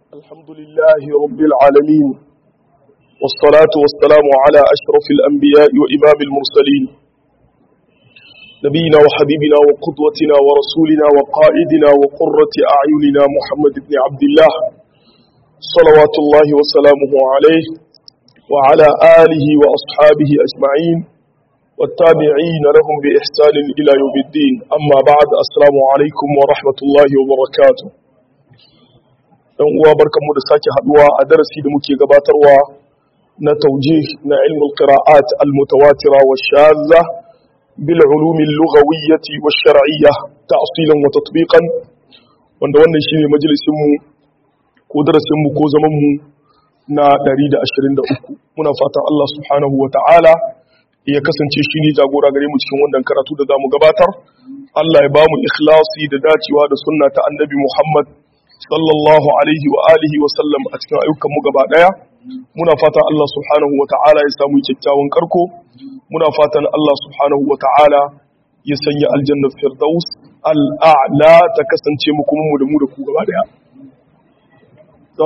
الحمد لله رب العالمين والصلاة والسلام على أشرف الأنبياء وإمام المرسلين نبينا وحبيبنا وقدوتنا ورسولنا وقائدنا وقرة أعيننا محمد بن عبد الله صلوات الله وسلامه عليه وعلى آله وأصحابه أجمعين والتابعين لهم بإحسان إلى يوم الدين أما بعد السلام عليكم ورحمة الله وبركاته dan uwa barkanmu da sake haduwa a darasi da muke gabatarwa na taujih na ilmul qira'at al mutawatira wa shadha bil ulum al lughawiyyah wa shar'iyyah ta'silan wa tatbiqan wanda wannan shine majalisin mu ko darasin mu ko zaman mu na 123 muna fatan Allah subhanahu wa ta'ala ya kasance shi ne jagora gare mu cikin wannan karatu da zamu gabatar Allah ya ba mu ikhlasi da dacewa da sunna ta annabi Muhammad sallallahu alaihi wa alihi wa sallam a cikin ayyukan mu gaba daya muna fatan Allah subhanahu wa ta'ala ya samu kyakkyawan karko muna fatan Allah subhanahu wa ta'ala ya sanya aljannar firdaus al'a'la ta kasance mu kuma mu da mu da ku gaba daya to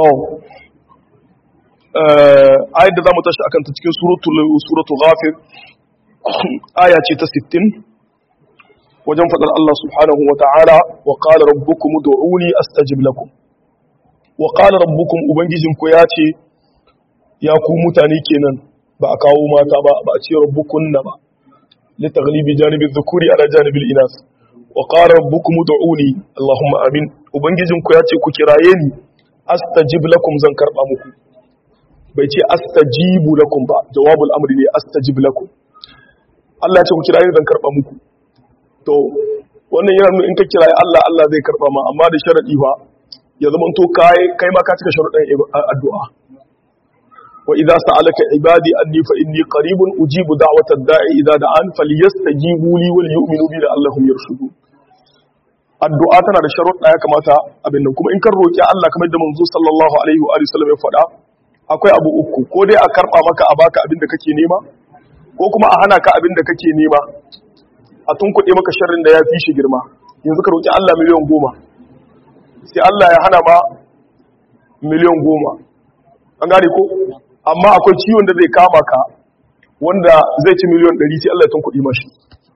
ayat da zamu tashi akan ta cikin suratul suratul ghafir aya ce ta 60 wajen faɗar Allah subhanahu wa ta'ala wa ƙala rabbukum du'uni astajib lakum wa ƙala rabbukum ubangijinku ya ce ya ku mutane kenan ba a kawo mata ba ba a ce rabbukunna ba li taghlibi janibi dhukuri ala janibil inas wa qala rabbukum du'uni allahumma amin ubangijinku ya ce ku kiraye ni astajib lakum zan karba muku bai ce astajibu lakum ba jawabul amri ne astajib lakum Allah ya ce ku kiraye ni zan karba muku to wannan yana nuna in ka kira Allah Allah zai karba ma amma da sharadi fa ya zama to kai kai ma ka cika sharuɗan addu'a wa idza sa'alaka ibadi anni fa inni qaribun ujibu da'watad da'i idza da'an falyastajibu li wal yu'minu bi la'allahum yarshudun addu'a tana da sharuɗa ya kamata abin nan kuma in kan roki Allah kamar da manzo sallallahu alaihi wa sallam ya faɗa akwai abu uku ko dai a karba maka a baka abin da kake nema ko kuma a hana ka abin da kake nema a tun kuɗe maka sharrin da ya fi shi girma yanzu ka roƙi Allah miliyan goma sai Allah ya hana ma miliyan goma an gane ko amma akwai ciwon da zai kama ka wanda zai ci miliyan ɗari sai Allah ya tun kuɗi mashi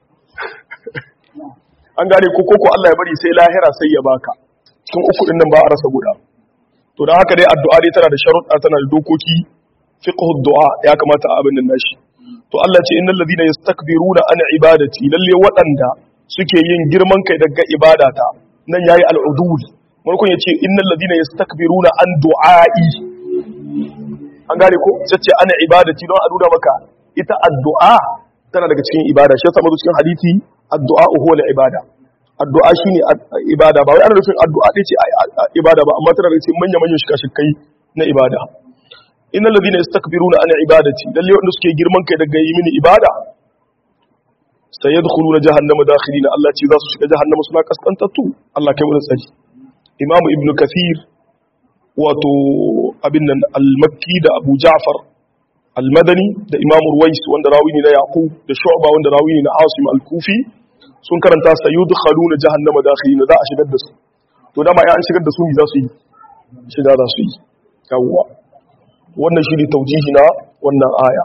an gane ko koko Allah ya bari sai lahira sai ya baka cikin uku ɗin nan ba a rasa guda to don haka dai addu'a dai tana da sharuɗa tana da dokoki fiqhu du'a ya kamata a abin nan nashi to Allah ce innal ladina yastakbiruna an ibadati lalle waɗanda suke yin girman kai daga ibadata nan yayi al'udul markon yace innal ladina yastakbiruna an du'ai an gane ko sace an ibadati don a nuna maka ita addu'a tana daga cikin ibada shi yasa cikin hadisi addu'a huwa al-ibada addu'a shine ibada ba wai ana nufin addu'a ce ibada ba amma tana daga cikin manya manyan shikashikai na ibada innal ladina yastakbiruna an ibadati lalle wanda suke girman kai daga yi mini ibada sayadkhuluna jahannama dakhilina Allah ce za su shiga jahannama suna kaskantattu Allah kai mu tsari Imam Ibn Kathir wato abin nan al-Makki da Abu Ja'far al-Madani da Imam Ruwais wanda rawi ne na Yaqub da Shu'ba wanda rawi ne na Asim al-Kufi sun karanta sayudkhuluna jahannama dakhilina za a shigar da su to dama ya an shigar da su ne za su yi shiga za su yi yawwa wannan shi ne taujihi na wannan aya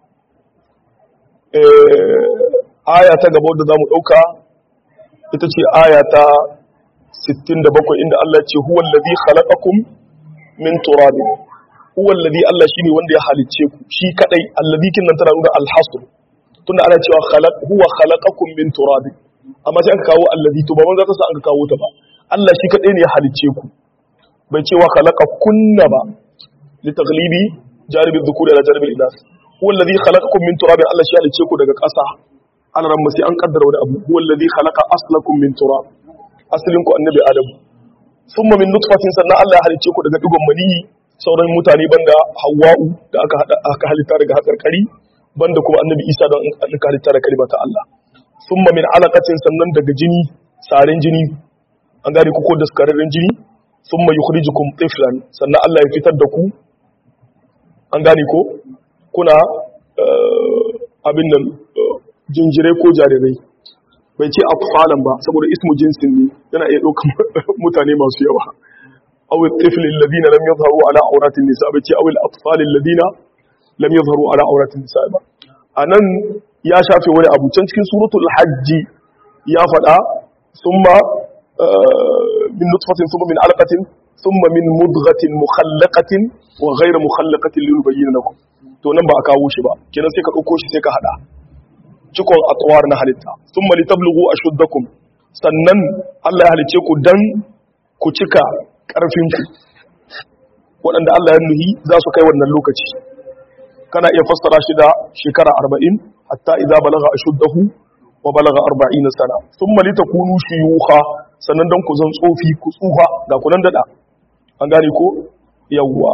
aya ta gaba da za mu ɗauka ita ce aya ta 67 inda Allah ce huwan lazi khalaqakum min turabin huwan lazi Allah shi ne wanda ya halicce ku shi kadai allazi kin nan tana nuna alhasr tunda ana cewa khalaq huwa khalaqakum min turabin amma sai aka kawo allazi to ba man za ta sa aka kawo ta ba Allah shi kadai ne ya halicce ku bai cewa khalaqakunna ba لتغليب جانب الذكور على جانب الإناث هو الذي خلقكم من تراب الله شيء لتشيكو daga ƙasa ana ran sai an kaddara wani abu huwa alladhi khalaqa aslakum min turab aslinku annabi adam thumma min nutfatin sannan Allah ya halice ku daga digon mani sauran mutane banda hawwa'u da aka hada aka halitta daga hakarkari banda kuma annabi Isa da aka halitta daga kalma ta Allah thumma min alaqatin sannan daga jini sarin jini an gane ku ko daskararren jini thumma yukhrijukum tiflan sannan Allah ya fitar da ku an gane ko kuna abin nan jinjirai ko jarirai bai ce atfalan ba saboda ismu jinsin ne yana iya ɗaukar mutane masu yawa aw at-tifl alladhina lam yadhharu ala awrat an-nisa ba ce aw al-atfal alladhina lam yadhharu ala awrat an-nisa ba anan ya shafe wani abu can cikin suratul hajj ya faɗa thumma min nutfatin thumma min alaqatin thumma min mudghatin mukhallaqatin wa ghayra mukhallaqatin linubayyana lakum to nan ba a kawo shi ba kenan sai ka dauko shi sai ka hada cikon atwar na halitta thumma litablughu ashuddakum sannan Allah ya halice ku dan ku cika karfin ku waɗanda Allah ya nuhi za su kai wannan lokaci kana iya fassara shi da shekara 40 hatta idza balagha ashuddahu wa balagha 40 sana thumma litakunu shuyukha sannan dan ku zan tsofi ku tsufa ga kunan dada an gane ko yawwa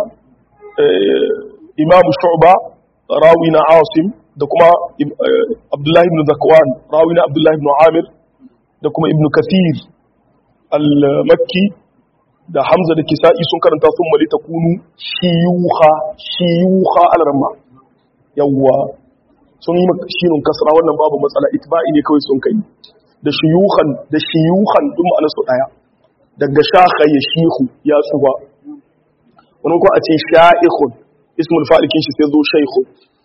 imam shu'ba rawi na asim da kuma abdullahi ibn zakwan rawi na abdullahi ibn amir da kuma ibn kathir al-makki da hamza da kisa'i sun karanta sun mali ta kunu shiyuha shiyuha al-ramma yawwa sun yi shirin kasra wannan babu matsala itba'i ne kawai sun kai da shiyuhan da shiyuhan duk ma'anar su daya daga shaka ya shihu ya tsuwa wani ko a ce sha'ikhun ismul fa'ilikin shi sai zo shaikhun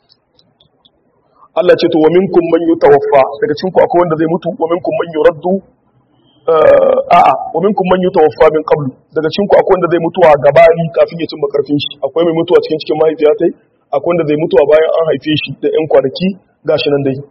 Allah ce to wa minkum man yutawaffa daga cikin ku akwai wanda zai mutu wa minkum man yuraddu a'a wa minkum man yutawaffa min qablu daga cikin ku akwai wanda zai mutuwa gabani kafin ya cimma karfin shi akwai mai mutuwa cikin cikin mahaifiyatai akwai wanda zai mutuwa bayan an haife shi da yan kwanaki gashi nan dai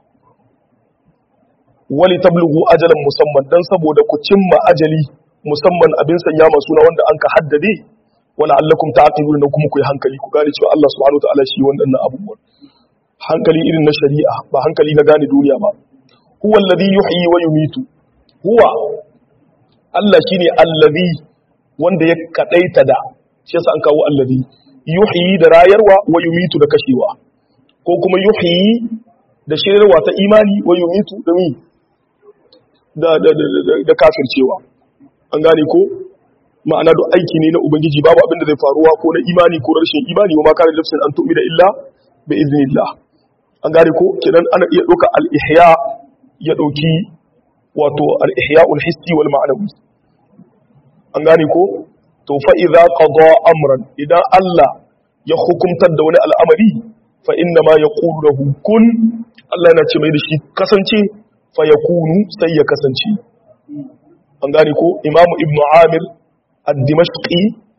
wali tablughu ajalan musamman dan saboda ku cimma ajali musamman abin sanya masu na wanda an ka haddade wala allakum ta'qiluna kuma ku yi hankali ku gane cewa Allah subhanahu wa ta'ala shi wannan abubuwan hankali irin na shari'a ba hankali na gane duniya ba huwa alladhi yuhyi wa yumitu huwa Allah shine alladhi wanda ya kadaita da shi yasa an kawo alladhi yuhyi da rayarwa wa yumitu da kashewa ko kuma yuhyi da shirarwa ta imani wa yumitu da mi da da da, da kafircewa an gane ko ma'ana duk aiki ne na ubangiji babu abin da zai faruwa ko na imani ko rashin imani wa ma kana nafsin an tu'mina illa bi iznillah an gane ko kenan ana iya ɗauka al-ihya ya ɗauki wato al-ihya ul-hissi wal ma'anawi an gane ko to fa idza qada amran idan Allah ya hukumtar da wani al'amari fa inna ma yaqulu lahu kun Allah yana ce mai da shi kasance fa yakunu sai ya kasance an gane ko imamu ibnu amir ad-dimashqi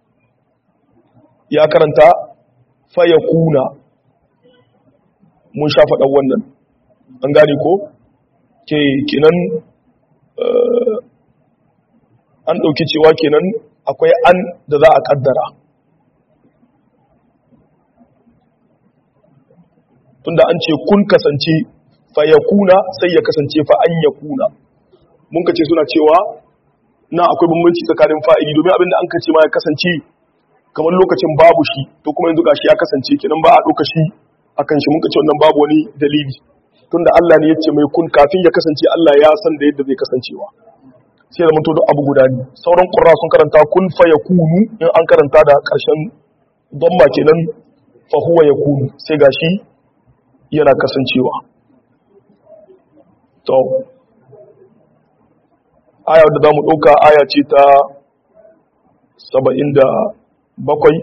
ya karanta fa yakuna mun sha faɗan wannan an gane ko ke kenan an ɗauki cewa kenan akwai an da za a ƙaddara tunda an ce kun kasance fa ya kuna sai ya kasance fa an ya kuna mun kace suna cewa na akwai bambanci tsakanin fa'ili domin abinda an kace ma ya kasance kamar lokacin babu shi to kuma yanzu gashi ya kasance kenan ba a ɗauka shi akan shi muka ce wannan babu wani dalili tunda Allah ne yace mai kun kafin ya kasance Allah ya san da yadda zai kasancewa sai da mun to duk abu guda ne sauran qurra sun karanta kun fa yakunu in an karanta da karshen dhamma kenan fa huwa yakunu sai gashi yana kasancewa to aya da zamu dauka aya ce ta 77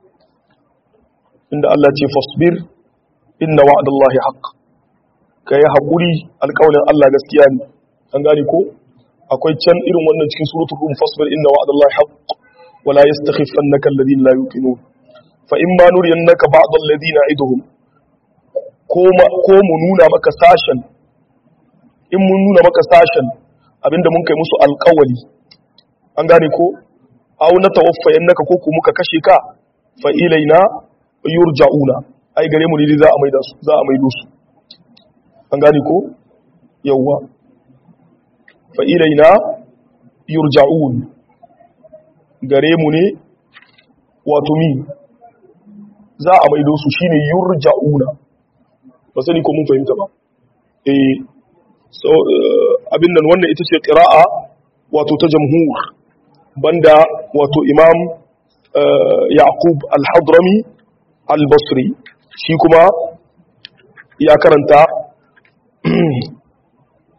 inda Allah ce fasbir inna wa'adallahi haqq kai hakuri alƙawarin Allah gaskiya ne an gane ko akwai can irin wannan cikin suratul rum fasbir inna wa'adallahi haqq wala yastakhifannaka alladhina la yuqinun fa imma nuriyannaka ba'd alladhina iduhum ko ko mu nuna maka sashen in mun nuna maka sashen abinda mun kai musu alƙawari an gane ko aw na tawaffayannaka ko ku muka kashe ka fa ilaina yurja'una ai gare mu ne za a maida su za a maido su an gane ko yawwa fa ilaina yurja'un gare mu ne wato mi za a maido su shine yurja'una ba sani ko mun fahimta ba eh so abin nan wannan ita ce qira'a wato ta jamhur banda wato imam yaqub al-hadrami al-basri shi kuma ya karanta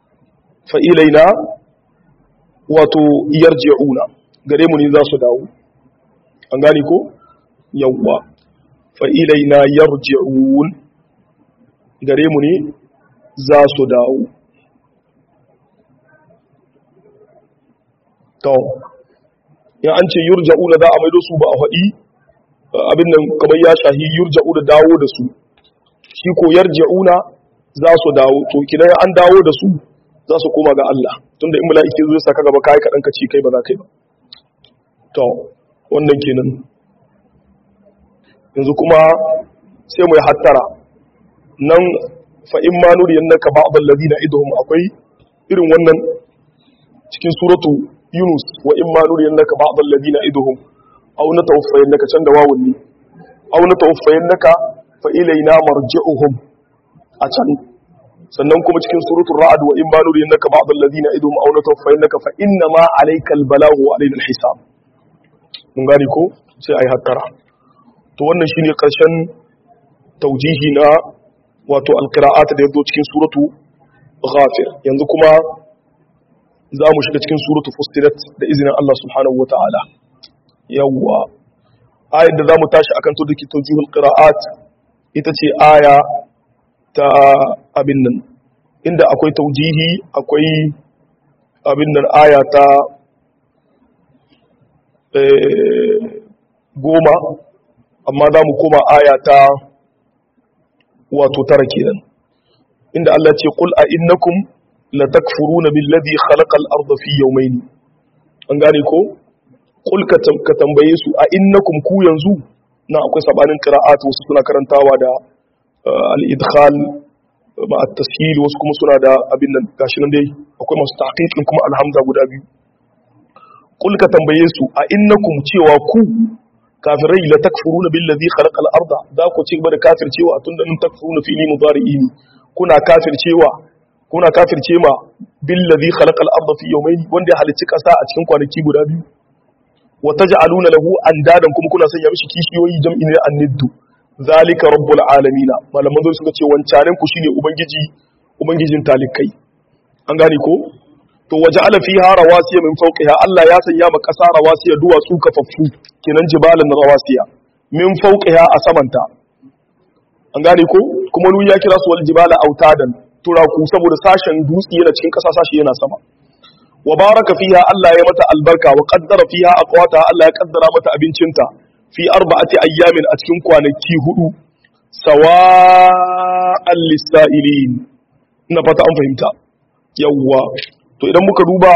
fa'ilaina wato yarji'una gare mu ne za su dawo an gane ko yawwa fa ilaina yarji'un gare mu ne za su dawo to ya an ce yurja'una za a maido su ba a faɗi abin nan kamar ya shahi yurja'u da dawo da su shi ko yarji'una za su dawo to kidan an dawo da su za su koma ga Allah tunda in mala'ike zo saka gaba kai kadan ka ci kai ba za kai ba to wannan kenan yanzu kuma sai mu yi hattara nan fa in ma nuriyannaka ba'd alladhina idhum akwai irin wannan cikin suratu yunus wa in ma nuriyannaka ba'd alladhina idhum aw natawaffayannaka can da wawun ne aw natawaffayannaka fa ilaina marji'uhum a can sannan kuma cikin suratul ra'd wa in ma nuriyannaka ba'd alladhina idhum aw natawaffayannaka fa inna ma alaykal balaghu wa alayna alhisab mun gane ko sai ai hattara to wannan shine karshen taujihi na wato alqira'at da yazo cikin suratu ghafir yanzu kuma za mu shiga cikin suratu fustilat da izinin Allah subhanahu wata'ala yawwa ayar da za mu tashi akan to dake taujihul qira'at ita ce aya ta abin nan inda akwai taujihi akwai abin nan aya ta goma amma za mu koma aya ta wato tara kenan inda Allah ce qul a innakum la takfuruna billadhi khalaqa al-ardha fi yawmayn an gane ko qul ka tambaye su a innakum ku yanzu na akwai sabanin qira'at wasu suna karantawa da al-idkhal ma at-tashil wasu kuma suna da abin nan gashi nan dai akwai masu tahqiqin kuma alhamza guda biyu qul ka tambaye su a innakum cewa ku kafirai la takfuruna billadhi khalaqa al-ardha za ku ci gaba da kafircewa tunda in takfuruna fi ni mudari'i kuna kafircewa kuna kafirce ma billazi khalaqal arda fi yawmayn wanda ya halicci kasa a cikin kwanaki guda biyu wa taj'aluna lahu andadan kuma kuna sanya mishi kishiyoyi jam'i ne anniddu zalika rabbul alamin malaman zo suka ce wancanen ku shine ubangiji ubangijin talikai an gane ko to waja'ala fiha rawasiya min fawqiha Allah ya sanya ma kasa rawasiya duwatsu kafaffu kenan jibalan rawasiya min fawqiha a samanta an gane ko kuma nu ya kira su wal jibala autadan turaku saboda sashen dutse yana cikin ƙasa sashi yana sama wa baraka fiha Allah ya mata albarka wa qaddara fiha aqwata Allah ya kaddara mata abincinta fi arba'ati ayyamin a cikin kwanaki hudu sawa'an lisailin ina fata an fahimta yawwa to idan muka duba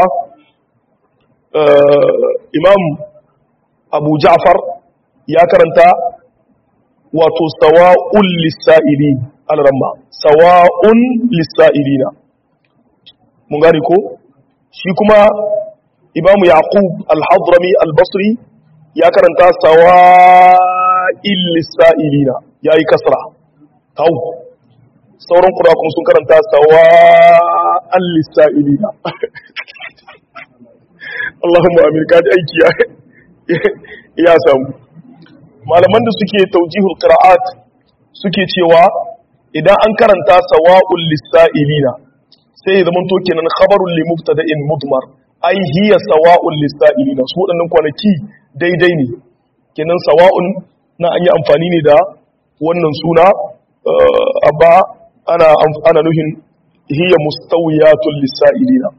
imam Abu Ja'far ya karanta wato sawa'un lisailin alramma sawa'un lissa'ilina mun gane ko shi kuma imamu yaqub al-hadrami al-basri ya karanta sawa'il lissa'ilina yayi kasra tau sauran kura kuma sun karanta sawa'an lissa'ilina Allahumma amin kaji aiki ya samu malaman da suke taujihul qira'at suke cewa idan an karanta sawa'ul lisa'ilina sai ya zama to kenan khabarul li mubtada'in mudmar ai hiya sawa'ul lisa'ilina su wadannan kwanaki daidai ne kenan sawa'un na an yi amfani ne da wannan suna abba ana ana nuhin hiya mustawiyatul lisa'ilina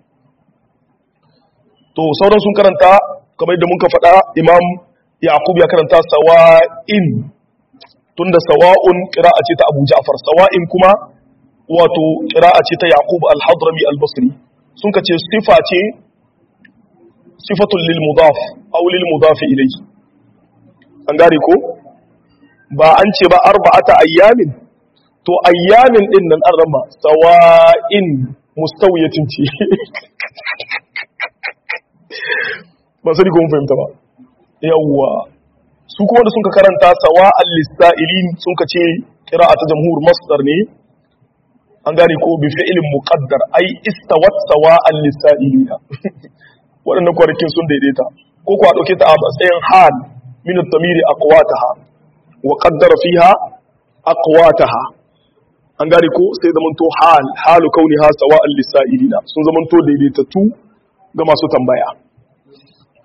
to sauran sun karanta kamar yadda muka faɗa imam yaqub ya karanta sawa'in tunda sawa'un qira'a ce ta Abu Ja'far sawa'in kuma wato qira'a ce ta Yaqub al-Hadrami al-Basri sun kace sifa ce sifatul lil mudaf aw lil mudaf ilayhi an gare ko ba an ce ba arba'ata ayyamin to ayyamin din nan an rama sawa'in mustawiyatin ce ba sai ko mun fahimta ba yawwa su kuma da sun ka karanta sawa al-lista'ilin sun ka ce qira'atu jamhur masdar ne an gane ko bi fi'lin muqaddar ai istawat sawa al-lista'ilina waɗannan kwanakin sun daidaita ko ko a dauke ta a matsayin hal min at-tamiri aqwataha wa qaddara fiha aqwataha an gane ko sai zamanto hal halu kauniha sawa al-lista'ilina sun zamanto daidaitattu ga masu tambaya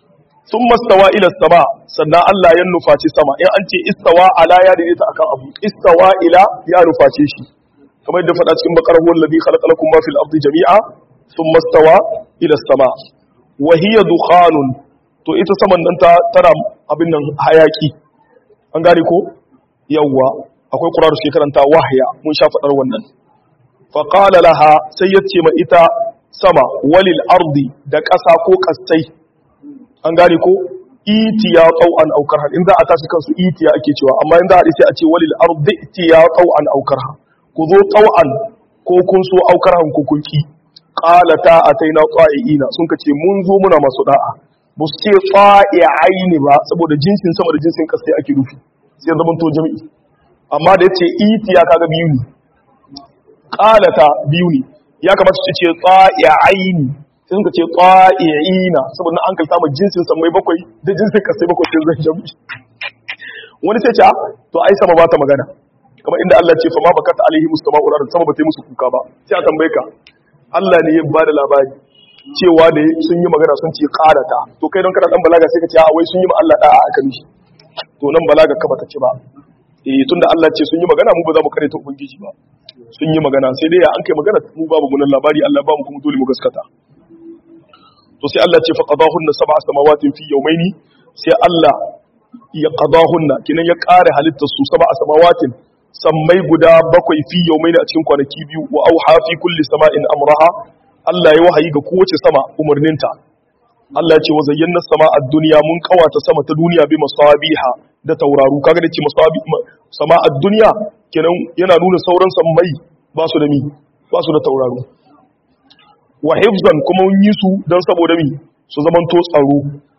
thumma istawa ila sama sannan Allah ya nufaci sama in an ce istawa ala ya daidaita akan abu istawa ila ya nuface shi kamar yadda faɗa cikin bakar huwa alladhi khalaqa lakum ma fil ardi jami'a thumma istawa ila sama wa hiya dukhanun to ita saman nan ta tana abin nan hayaki an gane ko yawwa akwai qur'ani shi karanta wahya mun sha faɗar wannan fa qala laha sai yace ma ita sama walil ardi da ƙasa ko kastai an gane ko itiya tau'an aukar in za a tashi kansu itiya ake cewa amma in za a haɗe sai a ce walil ardi itiya tau'an aukar ku zo tau'an ko kun so aukar han ku kun ki qalata ataina qa'iina sun kace mun zo muna masu da'a ba su ce qa'i'aini ba saboda jinsin sama da jinsin kasai ake rufi sai zaman to jami'i amma da yace itiya kaga biyu ne qalata biyu ne ya kamata su ce qa'i'aini sai suka ce qa'i'ina saboda an kalta ma jinsin samai bakwai da jinsin kasai bakwai sai zan jami'i wani sai ce to ai sama ba ta magana kamar inda Allah ce fa ma bakata alaihi mustama urar sama ba ta yi musu kuka ba sai a tambaye ka Allah ne ya bada labari cewa da sun yi magana sun ce qarata to kai don kana dan balaga sai ka ce a wai sun yi ma Allah da'a aka mishi to nan balaga ka bata ci ba eh tunda Allah ce sun yi magana mu ba za mu kare ta ubangiji ba sun yi magana sai dai ya an kai magana mu babu munan labari Allah ba mu kuma dole mu gaskata to sai Allah ce fa qadahunna sab'a samawatin fi yawmaini sai Allah ya qadahunna kinan ya kare halittar su sab'a samawatin sammai guda bakwai fi yawmaini a cikin kwanaki biyu wa auha fi kulli sama'in amraha Allah ya wahayi ga kowace sama umarninta Allah ya ce wa zayyana sama a duniya mun kawata sama ta duniya bi masabiha da tauraru kaga da ce masabi sama a duniya kenan yana nuna sauran sammai ba su da mi ba su da tauraru wa hifzan kuma mun yi su don saboda mi su zamanto tsaro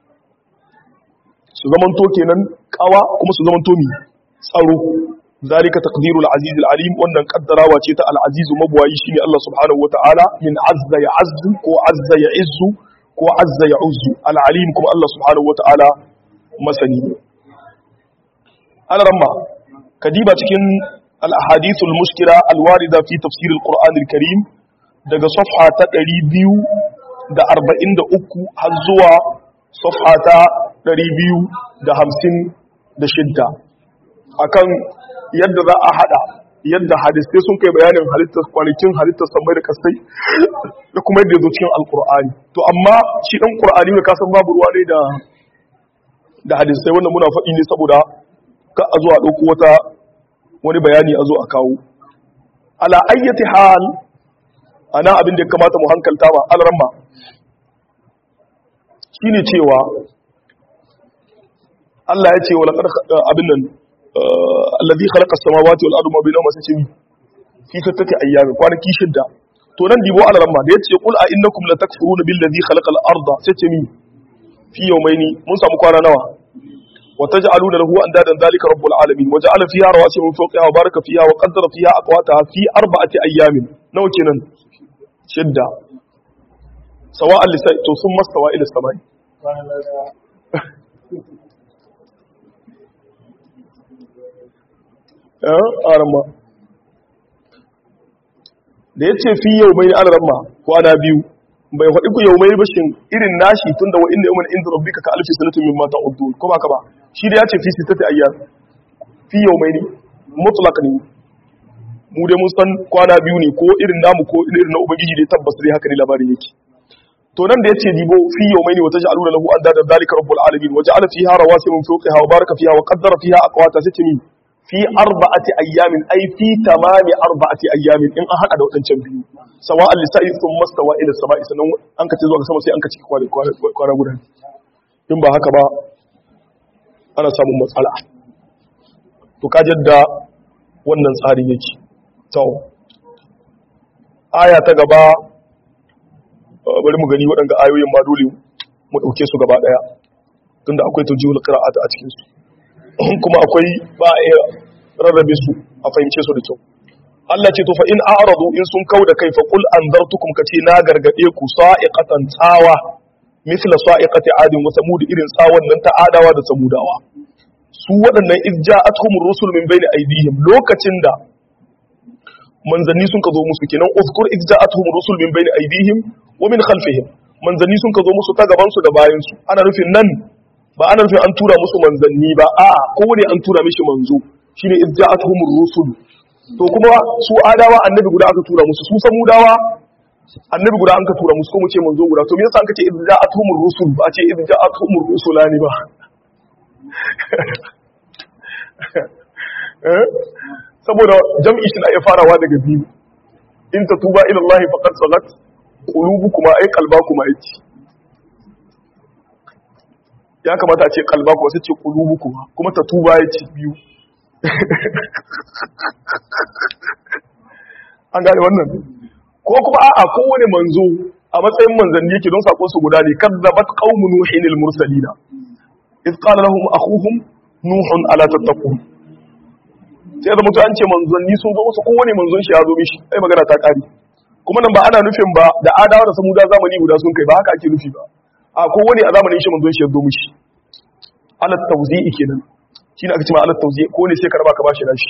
su zamanto kenan kawa kuma su zamanto mi tsaro zalika taqdirul aziz alim wannan kaddarawa ce ta al aziz mabwayi shine Allah subhanahu wataala min azza ya azzu ko azza ya izzu ko azza ya uzzu al alim kuma Allah subhanahu wataala masani alaramma kadiba cikin al ahadith al mushkila al warida fi tafsir al qur'an al karim daga safha ta 243 har zuwa safha ta 256 akan yadda za a hada yadda hadisai sun kai bayanin halittar kwanakin halittar samai da kasai da kuma yadda zo cikin alkur'ani to amma shi dan qur'ani ne kasan babu ruwa ne da da hadisai wannan muna faɗi ne saboda ka a zo a ɗauko wata wani bayani a zo a kawo ala ayyati hal ana abin da ya kamata mu hankalta ba alramma shine cewa Allah ya ce wa laqad abin nan alladhi khalaqa as-samawati wal arda ma bainahuma sai fi sittati ayyamin kwanaki shidda to nan dibo ala ramma da yace qul a innakum latakfuruna billadhi khalaqa al-arda sai ce mi fi yawmaini mun samu kwana nawa wa taj'aluna lahu andadan dhalika rabbul alamin wa ja'ala fiha rawasiya min fawqiha wa baraka fiha wa qaddara fiha aqwataha fi arba'ati ayyamin nawa kenan shidda sawa'an lisai to sun mastawa ila samai arama da ya ce fi yau mai alarama kwana biyu bai faɗi ku yau mai bashin irin nashi tun da wa'inda yau inda rabbi ka alfi sanatun min mata uddu ko ba ka ba shi da ya ce fi sitati ayyar fi yau mai ne mutlaq ne mu dai mun san kwana biyu ne ko irin namu ko irin na ubangiji dai tabbas dai haka ne labarin yake to nan da yace dibo fi yawmaini wa taj'aluna lahu andada dhalika rabbul alamin wa ja'ala fiha rawasiya min fawqiha wa baraka fiha wa qaddara fiha aqwata sai ce min fi arba'ati ayyamin ay fi tamami arba'ati ayyamin in an hada da wadancan biyu sawa'an lisa'i thumma stawa ila sama'i sanan an kace zuwa ga sama sai an kace kwana kwana guda in ba haka ba ana samun matsala to ka jadda wannan tsari yake to aya ta gaba bari mu gani waɗanda ayoyin ma dole mu ɗauke su gaba ɗaya tunda akwai tujihul qira'ata a cikin su kuma akwai ba a rarrabe su a fahimce su da kyau Allah ce to fa in a'radu in sun kauda kai fa qul anzartukum kace na gargade ku sa'iqatan tsawa misla sa'iqati adin wa samud irin tsawon nan ta adawa da samudawa su waɗannan izja'atuhum rusul min bayni aydihim lokacin da manzanni sun ka zo musu kenan uzkur izja'atuhum rusul min bayni aydihim wa min khalfihim manzanni sun ka zo musu ta gaban su da bayan su ana nufin nan ba ana nufin an tura musu manzanni ba a'a kowane an tura mishi manzo shine idja'atuhumur rusul to kuma su adawa annabi guda aka tura musu su samudawa annabi guda an ka tura musu ko mu ce manzo guda to me yasa an ka ce idja'atuhumur rusul ba a ce idja'atuhumur rusulani ba saboda jam'i shi na iya farawa daga biyu in ta tuba ila Allah faqad sagat qulubukuma ay qalbakuma yace ya kamata a ce qalbakuma sai ce qulubukuma kuma ta tuba yace biyu an gane wannan ko kuma a'a kowane manzo a matsayin manzanni yake don sakon su guda ne kadzabat qaumun nuhin al-mursalina إذ قال لهم أخوهم نوح ألا تتقون sai da mutu an ce manzanni sun zo wasu kowane manzon shi ya zo mishi ai magana ta kare kuma nan ba ana nufin ba da adawa da samuda zamani guda sun kai ba haka ake nufi ba a kowane a zamanin shi manzon shi ya zo mishi alat tawzi'i kenan shine aka ce ma alat tawzi'i ko ne sai ka raba ka bashi nashi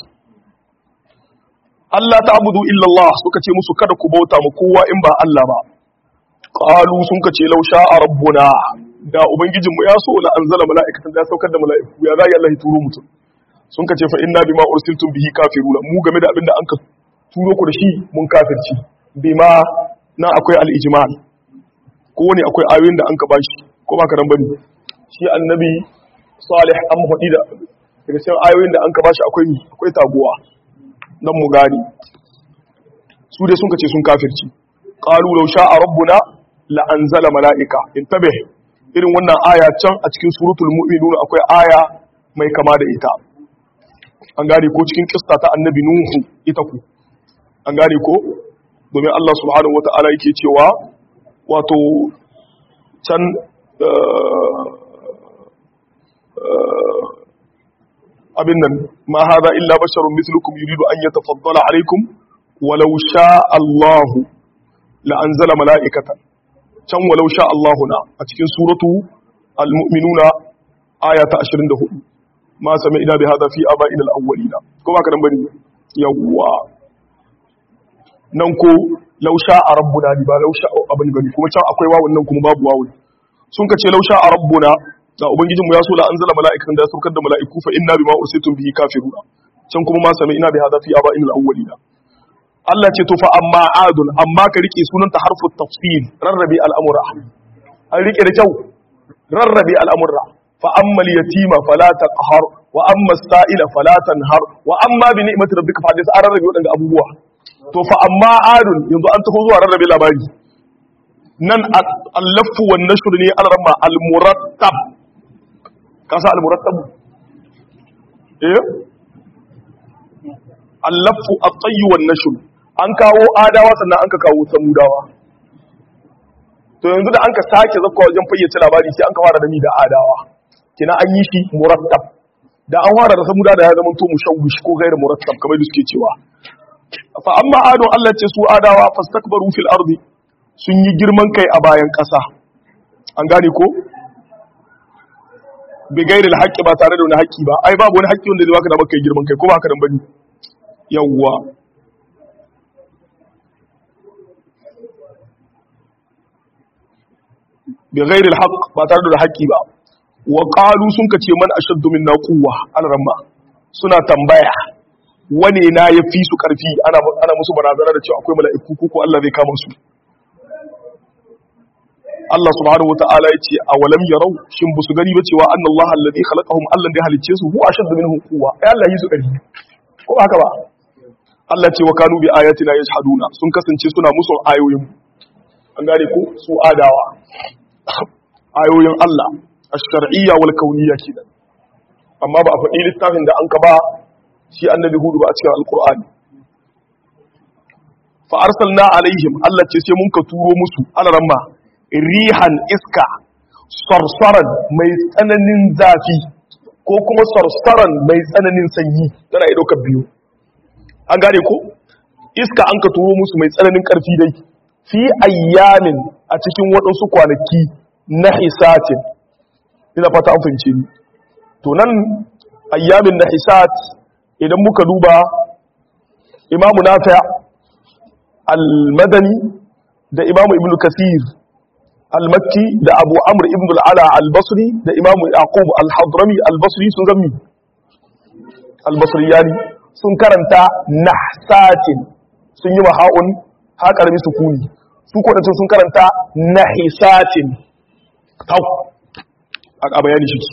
Allah ta'budu illa Allah suka ce musu kada ku bauta mu kowa in ba Allah ba qalu sun ka ce law sha'a rabbuna da ubangijinmu ya so la anzala mala'ikatan da ya saukar da mala'iku ya zai Allah ya turo mutum sun ka ce fa inna bima ursiltum bihi kafiruna mu game da abinda an ka turo ku da shi mun kafirci bima na akwai al-ijmal ko ne akwai ayoyin da an ka bashi ko ba ka ran bane shi annabi salih an hudi da daga cikin ayoyin da an ka bashi akwai akwai taguwa nan mu gani su dai sun ka ce sun kafirci qalu law sha'a rabbuna la anzala mala'ika intabih irin wannan aya can a cikin suratul mu'minun akwai aya mai kama da ita an gane ko cikin kista ta annabi nuhu ita ku an gane ko domin Allah subhanahu wata'ala yake cewa wato can abin nan ma hada illa basharun mithlukum yuridu an yatafaddala alaikum walau sha Allah la anzala mala'ikatan can walau sha Allahu na a cikin suratu al-mu'minuna aya ta 24 ma sami ina bi hada fi aba'ina al-awwalina ko ba ka dan bane yawwa nan ko law sha rabbuna ba law sha abin bane kuma can akwai wawun nan kuma babu wawun sun ka ce law sha rabbuna da ubangijinmu ya so la anzala mala'ikatan da ya saukar da mala'iku fa inna bima ursitum bihi kafiruna can kuma ma sami ina bi hada fi aba'ina al-awwalina Allah ce to fa amma adun amma ka rike sunanta harfu tafsil rarrabe al'amura an rike da kyau rarrabe al'amura fa amma yatima fala taqhar wa amma sa'ila fala tanhar wa amma bi ni'mati rabbika fa hadis an rarrabe wadanda abubuwa to fa amma adun yanzu an tafi zuwa rarrabe labari nan al-laffu wan nashr ne al-ramma al-murattab kasa al-murattab eh al-laffu at-tayy wan nashr an kawo adawa sannan an ka kawo samudawa to yanzu da an ka sake zakwa wajen fayyace labari sai an ka fara da ni da adawa kina an yi shi murattab da an fara da samuda da ya zama to mushawwish ko gairu murattab kamar da suke cewa fa amma adon Allah ce su adawa fastakbaru fil ardi sun yi girman kai a bayan ƙasa an gane ko bi gairi haƙƙi ba tare da wani haƙƙi ba ai babu wani haƙƙi wanda zai baka da maka girman kai ko ba haka dan bane yawwa bi ghairi alhaq ba tare da haƙƙi ba wa qalu sun kace man ashaddu minna quwwa alramma suna tambaya wane na yafi su karfi ana ana musu barazana da cewa akwai mala'iku ko ko Allah zai kama su Allah subhanahu wataala yace awalam yarau shin busu gani ba cewa anna Allah alladhi khalaqahum Allah da halicce su huwa ashaddu minhum quwwa ai Allah yi su karfi ko haka ba Allah ce wa kanu bi ayatina yashhaduna sun kasance suna musu ayoyin an gane ko su adawa ayoyin Allah ash-shar'iyya wal kauniyya kenan amma ba a faɗi littafin da an ka ba shi annabi hudu ba a cikin alqur'ani fa arsalna alaihim Allah ce sai mun ka turo musu alaramma rihan iska sarsaran mai tsananin zafi ko kuma sarsaran mai tsananin sanyi tana ɗaukar biyu an gane ko iska an ka turo musu mai tsananin ƙarfi dai fi ayyamin a cikin waɗansu kwanaki na hisatin ina fata an fahimce ni to nan ayyamin na hisat idan muka duba imamu nafi' al-madani da imamu ibn kasir al-makki da abu amr ibn al-ala al-basri da imamu yaqub al-hadrami al-basri sun zammi al-basriyani sun karanta nahsatin sun yi maha'un ha karbi sukuni su ko sun karanta nahisatin tau a bayani shi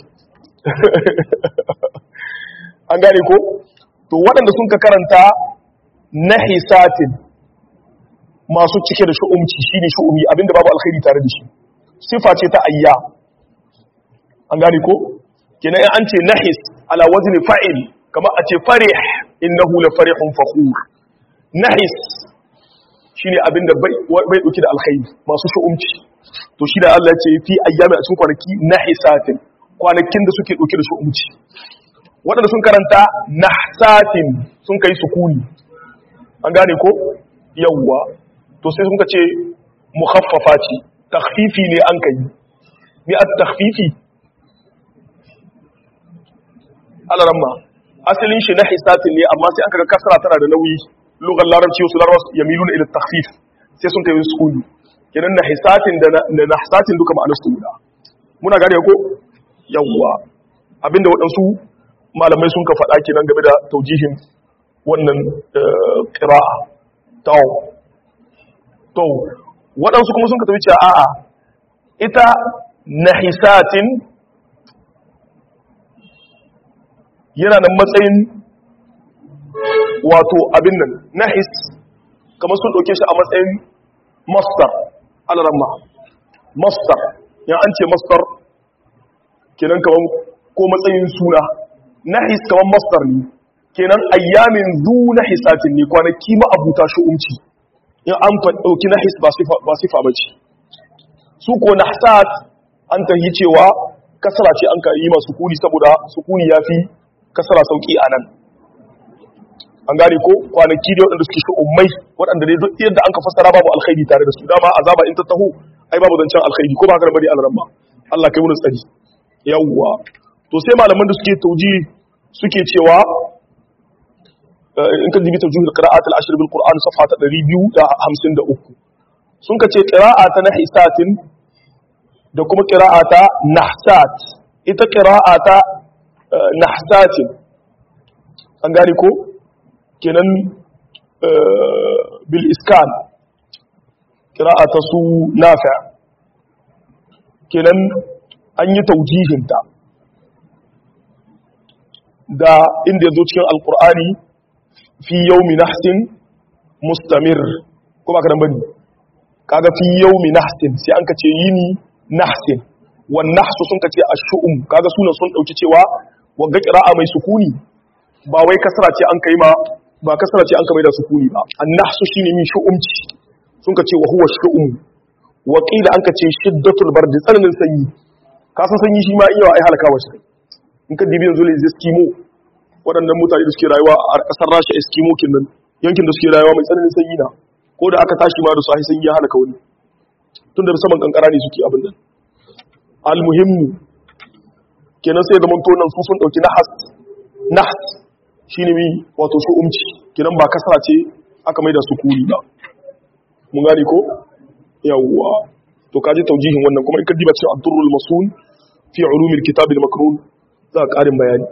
an gane ko to waɗanda sun ka karanta nahisatin masu cike da shu'umci shine shu'umi abinda babu alkhairi tare da shi sifa ce ta ayya an gane ko kenan an ce nahis ala wazni fa'il kamar a ce farih innahu la farihun fakhur nahis shine abinda bai bai dauki da alkhairi masu shu'umci to shi da Allah ya ce fi ayyami a cikin kwanaki nahisatin kwanakin da suke dauke da shu'umci waɗanda sun karanta nahsatin sun kai sukuni an gane ko yawwa to sai sun ce mukhaffafa ce takhfifi ne an kai ni at takhfifi alaramma asalin shi na hisatin ne amma sai an kaga kasra tana da nauyi lugar larabci wasu larabci yamiluna ila takhfif sai sun kai sukuni kenan na hisatin da na hisatin duka ma'anar su guda muna gane ko yawwa abinda waɗansu malamai sun ka faɗa kenan game da taujihin wannan ƙira'a tawo to waɗansu kuma sun ka tafi cewa a'a ita nahisatin yana nan matsayin wato abin nan nahis kamar sun ɗauke shi a matsayin mastar alaramma mastar yan an ce mastar kenan kamar ko matsayin suna nahis kamar mastar ne kenan ayyamin zu nahisatin ne kwanaki ma'abuta shu'umci in an ɗauki nahis ba sifa ba ce su ko nahsat an tahi cewa kasara ce an ka yi masu kuni saboda sukuni ya fi kasara sauƙi a nan an gane ko kwanaki da waɗanda suke shu'ummai waɗanda dai duk yadda an ka fassara babu alkhairi tare da su dama azaba in ta taho ai babu zancen alkhairi ko ba haka bari alramma Allah kai mun tsari yawwa to sai malaman da suke tauji suke cewa in ka jibi tawjihul qira'at al-ashr bil qur'an safha ta 253 sun ka ce qira'a ta nahisatin da kuma qira'a ta nahsat ita qira'a ta nahsatin an gane ko kenan bil iskan qira'a ta su nafi' kenan an yi taujihinta da inda yazo cikin alqur'ani fi yaumi nahsin mustamir ko ba kadan bane kaga fi yaumi nahsin sai an kace yini nahsin wan nahsu sun kace ash-shu'um kaga sunan sun dauki cewa wagga qira'a mai sukuni ba wai kasra ce an kai ma ba kasra ce an kai da sukuni ba an-nahsu shine min shu'umci sun kace wa huwa shu'um wa qila an kace shiddatul bardi tsananin sanyi ka san sanyi shi ma iya ai halakawa shi in ka dibi yanzu le eskimo waɗannan mutane da suke rayuwa a ƙasar rasha eskimo kinnan yankin da suke rayuwa mai tsananin sanyi na ko da aka tashi ma da su a sanyi ya halaka wani tun da saman kankara ne suke abin nan almuhimmu kenan sai da manto nan su sun ɗauki nahas nahas shine mi wato su umci kenan ba kasara ce aka mai da su kuri ba mun gane ko yawwa to kaji taujihin wannan kuma in ka diba cikin abdurrul masun fi ulumil kitab al makrun za ka karin bayani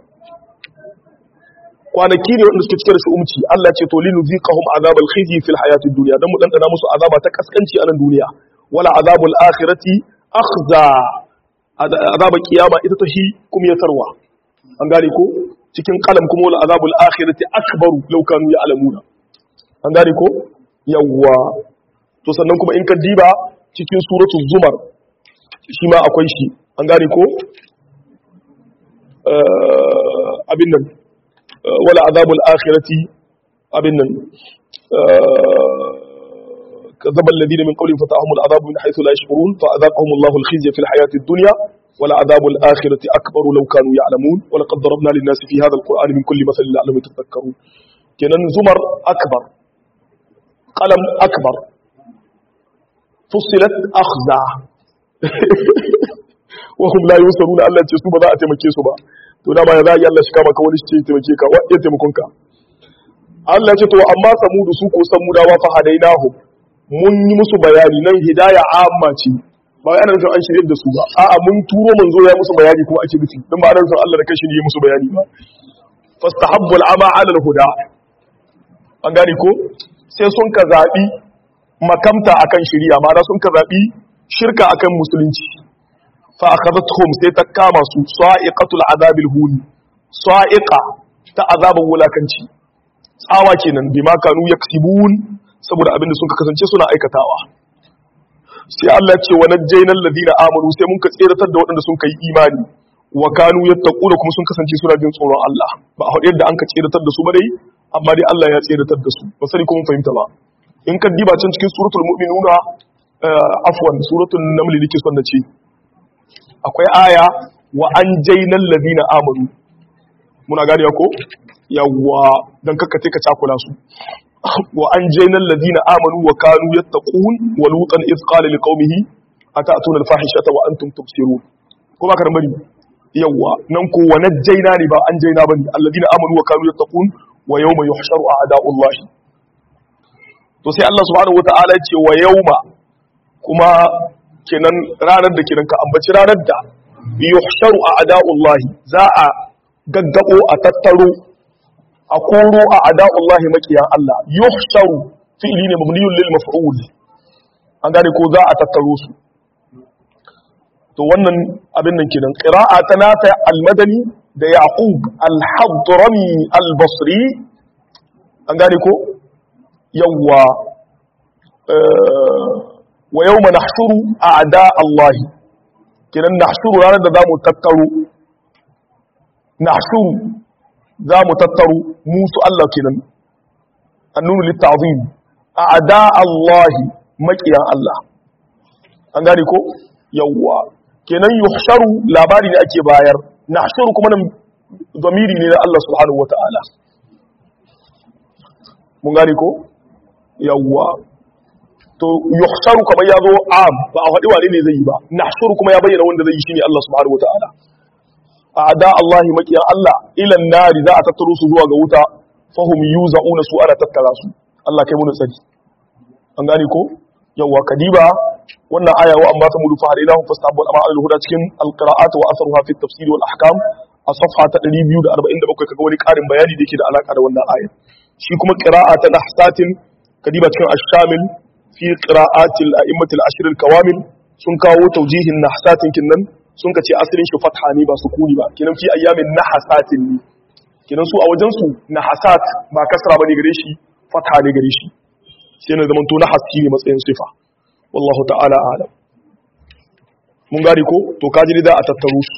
kwanaki ne wanda suke cike da umci Allah ce to linu ziqahum azabal khizi fil hayatid dunya dan mu dandana musu azaba ta kaskanci a nan duniya wala azabul akhirati akhza azaba kiyama ita ta shi kuma ya tarwa an gane ko cikin kalam kuma wala azabul akhirati akbaru law kanu ya'lamuna an gane ko yawwa to sannan kuma in ka diba cikin suratul zumar shi ma akwai shi an gane ko abin nan wala azabul akhirati abin nan كذب الذين من قبلهم فتاهم العذاب من حيث لا يشعرون فأذاقهم الله الخزي في الحياة الدنيا ولعذاب الآخرة أكبر لو كانوا يعلمون ولقد ضربنا للناس في هذا القرآن من كل مثل لعلهم يتذكرون كنن زمر أكبر قلم أكبر فصلت أخزع وهم لا يوصلون ألا تسوب ذا أتمكي سبا to dama ya za yi Allah shi kama ka wani shi ce taimake ka wadda taimakonka Allah ce to amma samudu su ko samudawa fa hadainahu mun yi musu bayani nan hidaya amma ce ba wai ana nufin an shirye da su ba a'a mun turo manzo ya musu bayani kuma ake nufi dan ba ana nufin Allah da kanshi ne ya musu bayani ba fastahabbu al'ama 'ala al-huda an gane ko sai sun ka zabi makamta akan shari'a ma'ana sun ka zabi shirka akan musulunci fa akhadathum sai ta kama su sa'iqatul azabil huni sa'iqa ta azabin wulakanci tsawa kenan bima kanu yaksibun saboda abinda sun kasance suna aikatawa sai Allah ce wa najjaynal ladina amanu sai mun ka tseratar da waɗanda sun kai imani wa kanu yattaquna kuma sun kasance suna jin tsoron Allah ba a haɗe yadda an ka tseratar da su ba dai amma dai Allah ya tseratar da su ba sani kuma fahimta ba in ka diba can cikin suratul mu'minuna afwan suratul naml nake son na ce akwai aya wa anjaynal ladina amanu muna gane ko yawwa dan kakkace ka cakula su wa anjayna alladhina amanu wa kanu yattaqun wa lutan id qala liqaumihi atatuna alfahishata wa antum tubsirun ko ba ka bari yawwa nan ko wa najjayna ne ba anjayna bane alladhina amanu wa kanu yattaqun wa yawma yuhsharu a'da'ullah to sai Allah subhanahu wata'ala ce wa yawma kuma kenan ranar da kenan ka ambaci ranar da yuhsharu a'da'ullah za a gaggabo a tattaro a koro a ada'ullahi makiyan Allah yuhsharu fi'li ne mabniyun lil maf'ul an gane ko za a tattaro su to wannan abin nan kenan qira'a ta nafi al-madani da yaqub al-hadrami al-basri an gane ko yawwa wa yawma nahshuru a'da Allah kenan nahshuru ranar da zamu tattaro nahshuru za mu tattaro musu Allah kenan annunu litta'zim a'da Allah makiyan Allah an gane ko yawwa kenan yuhsharu labari ne ake bayar nahshuru kuma nan zamiri ne na Allah subhanahu wata'ala mun gane ko yawwa to yuhsharu kamar ya zo am ba a faɗi wane ne zai yi ba nahshuru kuma ya bayyana wanda zai yi shine Allah subhanahu wata'ala a'da Allah makiyan Allah ilan nari za a tattaro su zuwa ga wuta fahum yuza'una su ana tattara su Allah kai mu tsari an gane ko yawa kadiba wannan aya wa amma samudu fa hadainahum fastahabbu al al-huda cikin al-qira'at wa atharuha fi at-tafsir wal ahkam a safha ta 247 kaga wani karin bayani da yake da alaka da wannan aya shi kuma qira'a ta nahsatin kadiba cikin ash-shamil fi qira'atil a'immatil ashr al-kawamil sun kawo tawjihin nahsatin kinnan sun ka ce asalin shi fatha ne ba sukuni ba kinan fi ayyamin nahasatin ne kinan su a wajen su nahasat ba kasra bane gare shi fatha ne gare shi sai na zamanto nahas ne matsayin sifa wallahu ta'ala a'lam mun gari ko to kaji da a tattaro su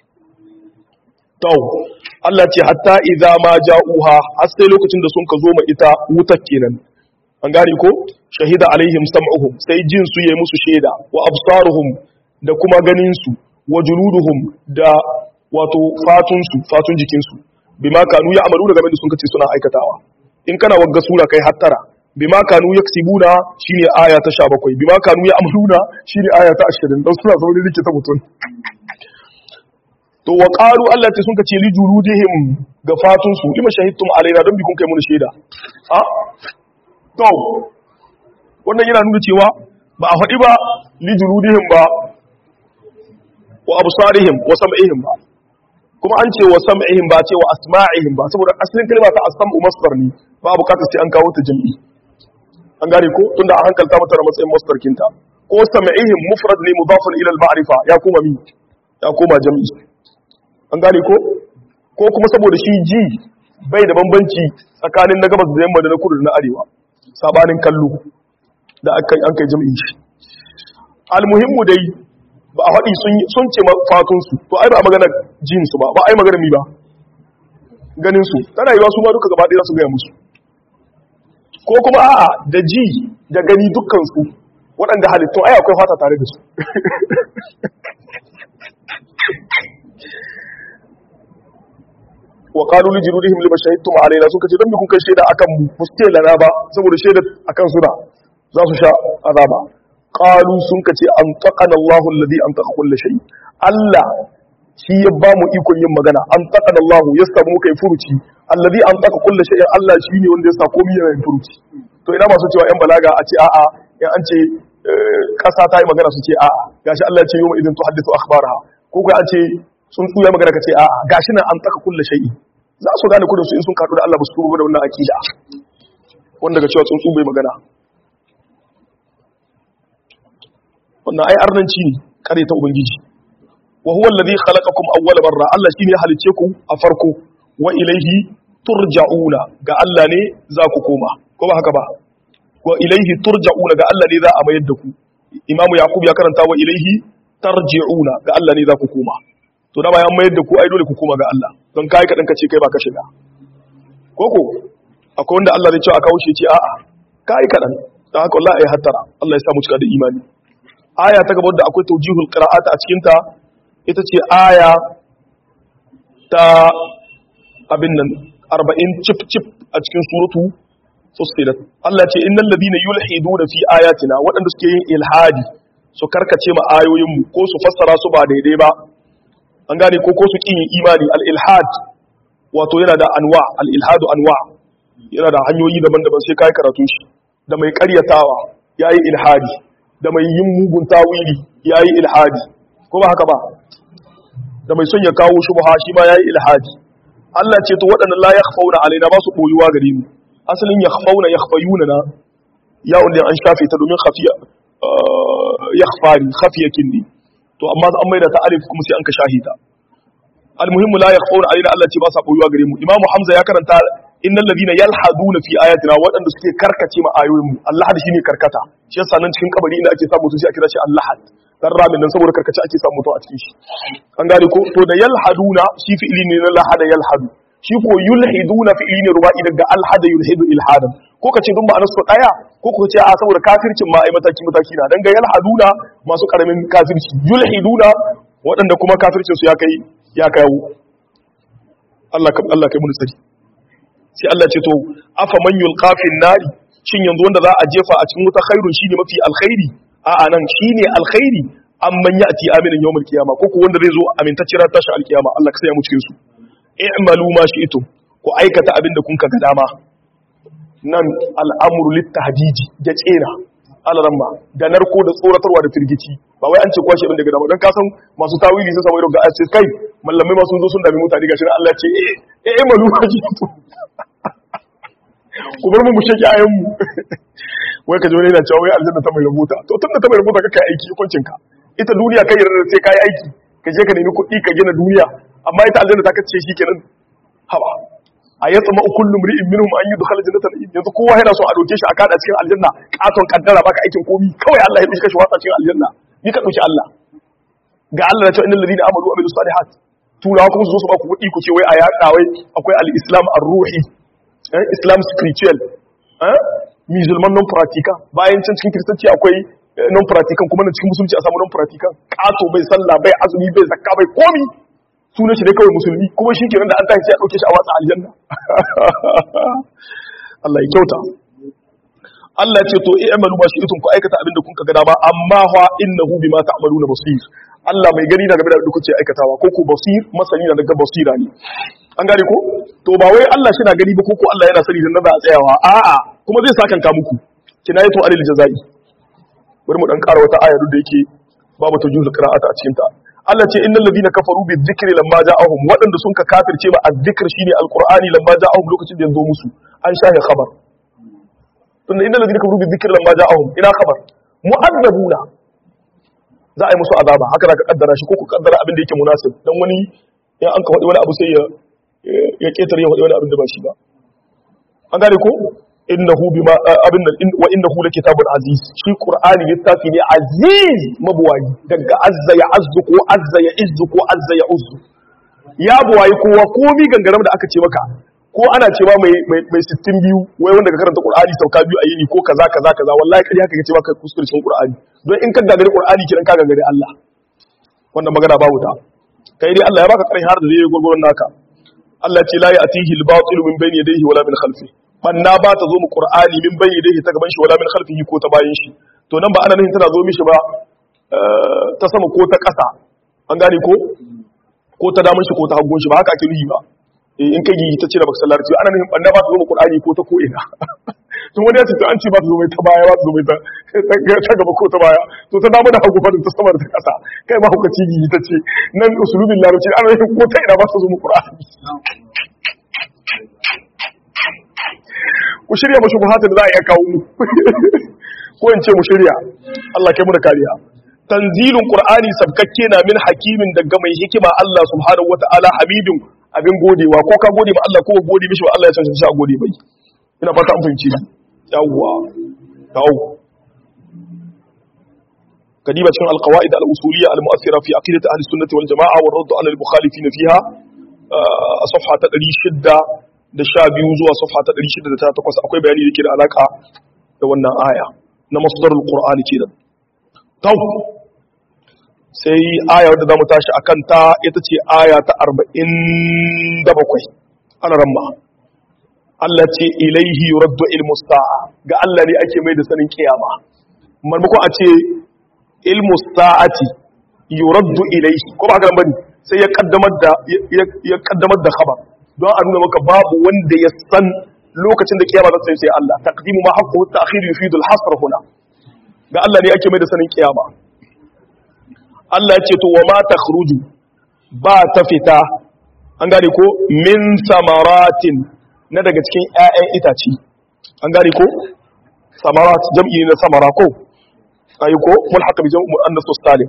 to Allah ce hatta idza ma ja'uha har sai lokacin da sun ka zo ma ita wutar kenan an gari ko shahida alaihim sam'uhum sai jin su yayi musu shaida wa absaruhum da kuma ganin su wa juluduhum da wato fatunsu fatun jikinsu bima kanu ya amalu da game da sun kace suna aikatawa in kana wagga sura kai hattara bima kanu yaksibuna shine aya ta 17 bima kanu ya amaluna shine aya ta 20 dan suna sauri rike ta mutun to wa qalu Allah ta sun kace li juludihim ga fatunsu lima shahidtum alaina dan bi kun kai mun shaida a to wannan yana nuna cewa ba a faɗi ba li juludihim ba wa absarihim wa sam'ihim ba kuma an ce wa sam'ihim ba ce wa asma'ihim ba saboda asalin kalma ta as-sam'u masdar ne ba bukatar sai an kawo ta jami'i an gane ko tunda a hankalta mata da matsayin masdar kinta ko sam'ihim mufrad ne mudafun ila al-ma'rifa ya koma mi ya koma jami'i an gane ko ko kuma saboda shi ji bai da bambanci tsakanin na gabas da yamma da na kudu da na arewa sabanin kallo da an kai jami'i shi almuhimmu dai ba a faɗi sun ce fatunsu to ai ba a magana jinsu ba ba a yi magana mi ba ganinsu tana yiwa su ma duka gaba ɗaya su gaya musu ko kuma a'a da ji da gani dukkansu waɗanda halittun ai akwai fata tare da su wa qalu li jirudihim lima shahidtum alaina suka ce dan bi kun kai shaida akan mu muske lana ba saboda shaida akan su da za su sha azaba qalu sun kace an taqana Allahu alladhi an taqa kulli shay Allah shi ya ba mu ikon yin magana an taqana Allahu ya samu kai furuci alladhi an taqa kulli shay Allah shi ne wanda ya sa komai yana yin furuci to ina masu cewa yan balaga a ce a'a in an ce kasa ta yi magana su ce a'a gashi Allah ya ce yawma idin tuhaddithu akhbaraha ko kai an ce sun tsuya magana ka ce a'a gashi nan an taka kullu shay'i za su gane kudin su in sun kaɗu da Allah ba su tuba da wannan akida wanda ga cewa tsuntsu bai magana wannan ai arnanci ne kare ta ubangiji wa huwa alladhi khalaqakum awwala marra Allah shine ya halice ku a farko wa ilayhi turja'una ga Allah ne za ku koma ko ba haka ba wa ilayhi turja'una ga Allah ne za a mayar da ku imamu yaqub ya karanta wa ilayhi tarji'una ga Allah ne za ku koma to da bayan mayar da ku ai dole ku koma ga Allah don kai kadan ka ce kai ba ka shiga koko akwai wanda Allah zai ce a kawo shi ce a'a kai kadan dan haka wallahi ai hattara Allah ya sa mu cika da imani aya ta gaba da akwai tawjihul qira'at a cikin ta ita ce aya ta abin nan 40 chip chip a cikin suratu fussilat Allah ce innal ladina yulhiduna fi ayatina waɗanda suke yin ilhadi su karkace ma ayoyinmu ko su fassara su ba daidai ba an gane ko ko su kin yin imani al ilhad wato yana da anwa al ilhadu anwa yana da hanyoyi daban-daban sai kai karatu shi da mai ƙaryatawa yayi ilhadi da mai yin mugun tawili yayi ilhadi ko ba haka ba da mai son ya kawo shubha shi ma yayi ilhadi Allah ce to waɗannan la yakhfauna alaina ba su boyuwa gare mu asalin yakhfauna yakhfayuna na ya wanda an shafe ta domin khafiya yakhfari khafiyakin ne to amma an maida ta alif kuma sai an ka shahita almuhimmu la yakhfauna alaina Allah ce ba sa boyuwa gare mu imamu hamza ya karanta innal ladina yalhaduna fi ayatina waɗanda suke karkace ma ayoyin mu Allah da shine karkata shi yasa nan cikin kabari inda ake samu su sai a kira shi Allah dan ramin nan saboda karkace ake samu mutum a cikin shi an gane ko to da yalhaduna shi fi'ili ne na lahada yalhadu shi ko yulhiduna fi'ili ne ruba'i daga alhada yulhidu ilhadan ko kace dun ma'anar su daya ko ko ce a saboda kafircin ma ai mataki mataki na dan ga yalhaduna masu karamin kafirci yulhiduna waɗanda kuma kafircin su ya kai ya kawo Allah ka Allah kai mun tsari sai Allah ce to afa man yulqa fin nari shin yanzu wanda za a jefa a cikin wuta khairun shine mafi alkhairi a'a nan shine alkhairi amman ya'ti aminan yawmul qiyama ko ko wanda zai zo amintacciyar tashi alkiyama Allah ka saya mu cikin su i'malu ma shi'tum ku aikata abin da kun ka ga dama nan al'amru littahdiji da tsera alaramma da narko da tsoratarwa da firgici ba wai an ce kwashe din daga dama don kasan masu tawili sun samu irin ga ce kai mallamai ma sun zo sun dami mutane gashi na Allah ce eh eh malu ma shi'tum ku bar mu mu shaki ayan mu wai ka ji wani yana cewa wai aljanna ta mai rubuta to tunda ta mai rubuta ka kai aiki hukuncin ka ita duniya kai yarda sai kai aiki ka je ka nemi kuɗi ka gina duniya amma ita aljanna ta kace shi kenan haba a ya tsama kullu mri'in minhum an yudkhala jannata na'im yanzu kowa yana so a doke shi a kada cikin aljanna katon kaddara baka aikin komi kawai Allah ya dauke shi watsa cikin aljanna ni ka dauki Allah ga Allah ya ce innal ladina amanu wa amilus salihat turawa kuma su zo su ba ku kuɗi ku ce wai a yaɗa wai akwai al-islam ar-ruhi islam spiritual musulman non practical bayan can cikin kiristanci akwai non practical kuma na cikin musulunci a samu non practical kato bai sallah bai azumi bai zakka bai komi sunan shi ne kawai musulmi kuma shi kenan da an tashi sai a dauke shi a watsa aljanna Allah ya kyauta Allah ya ce to i'malu ba shi itun ku aikata abin da kun ka ga dama amma fa innahu bima ta'maluna basir Allah mai gani na game da abin da kuke aikatawa ko ku basir masani na daga basira ne an gane ko to ba wai Allah shi na gani ba ko ko Allah yana sani dan za a tsayawa a'a kuma zai sakanka muku kinayatu alil jazai bari mu dan ƙara wata aya duk da yake babu tawjihul qira'ata a cikin ta Allah ce innal ladina kafaru bi dhikri lamma ja'ahum wadanda sun ka kafirce ba azzikr shine alqur'ani lamma ja'ahum lokacin da yanzu musu an shahe khabar tunda innal ladina kafaru bi dhikri lamma ja'ahum ina khabar mu'azzabuna za a yi musu azaba haka da ka kaddara shi ko ku kaddara abin da yake munasib dan wani ya an ka wadi wani abu sai ya ya ketare ya wadi wani abin da ba shi ba an gane ko innahu bima abin nan wa innahu lakitabun aziz shi qur'ani littafi ne aziz mabuwayi daga azza ya azzu ko azza ya izzu ko azza ya uzzu ya buwayi kowa komi gangaram da aka ce maka ko ana cewa mai mai mai 60 biyu wai wanda ka karanta qur'ani sauka biyu a yini ko kaza kaza kaza wallahi kadi haka kace maka kuskure cikin qur'ani don in ka gagari qur'ani kiran ka gagari Allah wannan magana babu ta kai dai Allah ya baka karin har da zai gurgurun naka Allah ce la ya'tihi al-batil min bayni yadayhi wala min khalfihi banna ba ta zo mu qur'ani min bayni yadayhi ta gaban shi wala min khalfihi ko ta bayan shi to nan ba ana nufin tana zo mishi ba ta sama ko ta ƙasa an gane ko ko ta damun shi ko ta hagun shi ba haka ake nuhi ba in kai yi ta ce da baka sallar ana nufin banna ba ta zo mu qur'ani ko ta ko ina to wani ya ce to an ce ba su zo mai ta baya ba su zo mai ta gaba ko ta baya to ta dama da hagu fa ta sama da ta kasa kai ma hukaci gigi ta ce nan usulubin larabci ana yin ko ta ina ba su zo mu qur'ani ku shirya mashi buhatar da za a iya kawo mu ko in ce mu shirya Allah kai mu da kariya tanzilun qur'ani sabkakke na min hakimin daga mai hikima Allah subhanahu wata'ala hamidun abin godewa ko ka gode ma Allah ko ka gode mishi ba Allah ya san shi a gode bai ina fata an fahimci ni yawwa tawo kadiba cikin alqawaid al-usuliyya al-mu'athira fi aqidati ahli sunnati wal jamaa wa radd ala al-mukhalifin fiha a safha ta 600 da 12 zuwa safha ta 608 akwai bayani da ke da alaka da wannan aya na masdarul qur'ani kenan tau sai aya wadda za mu tashi a kanta ita ce aya ta arba'in da bakwai ana ramma Allah ce ilaihi yuraddu ilmu sa'a ga Allah ne ake mai da sanin kiyama marmakon a ce ilmu sa'ati yuraddu ilaihi ko ba haka bane sai ya kaddamar da ya kaddamar da khabar don a nuna maka babu wanda ya san lokacin da kiyama za ta sai Allah taqdimu ma haqqu ta'khir yufidu al-hasr huna ga Allah ne ake mai da sanin kiyama Allah ya ce to wa ma takhruju ba ta fita an gane ko min samaratin na daga cikin ƴaƴan itace an gane ko samarat jam'i na samara ko ayi ko mulhaq bi jam'i muannas salim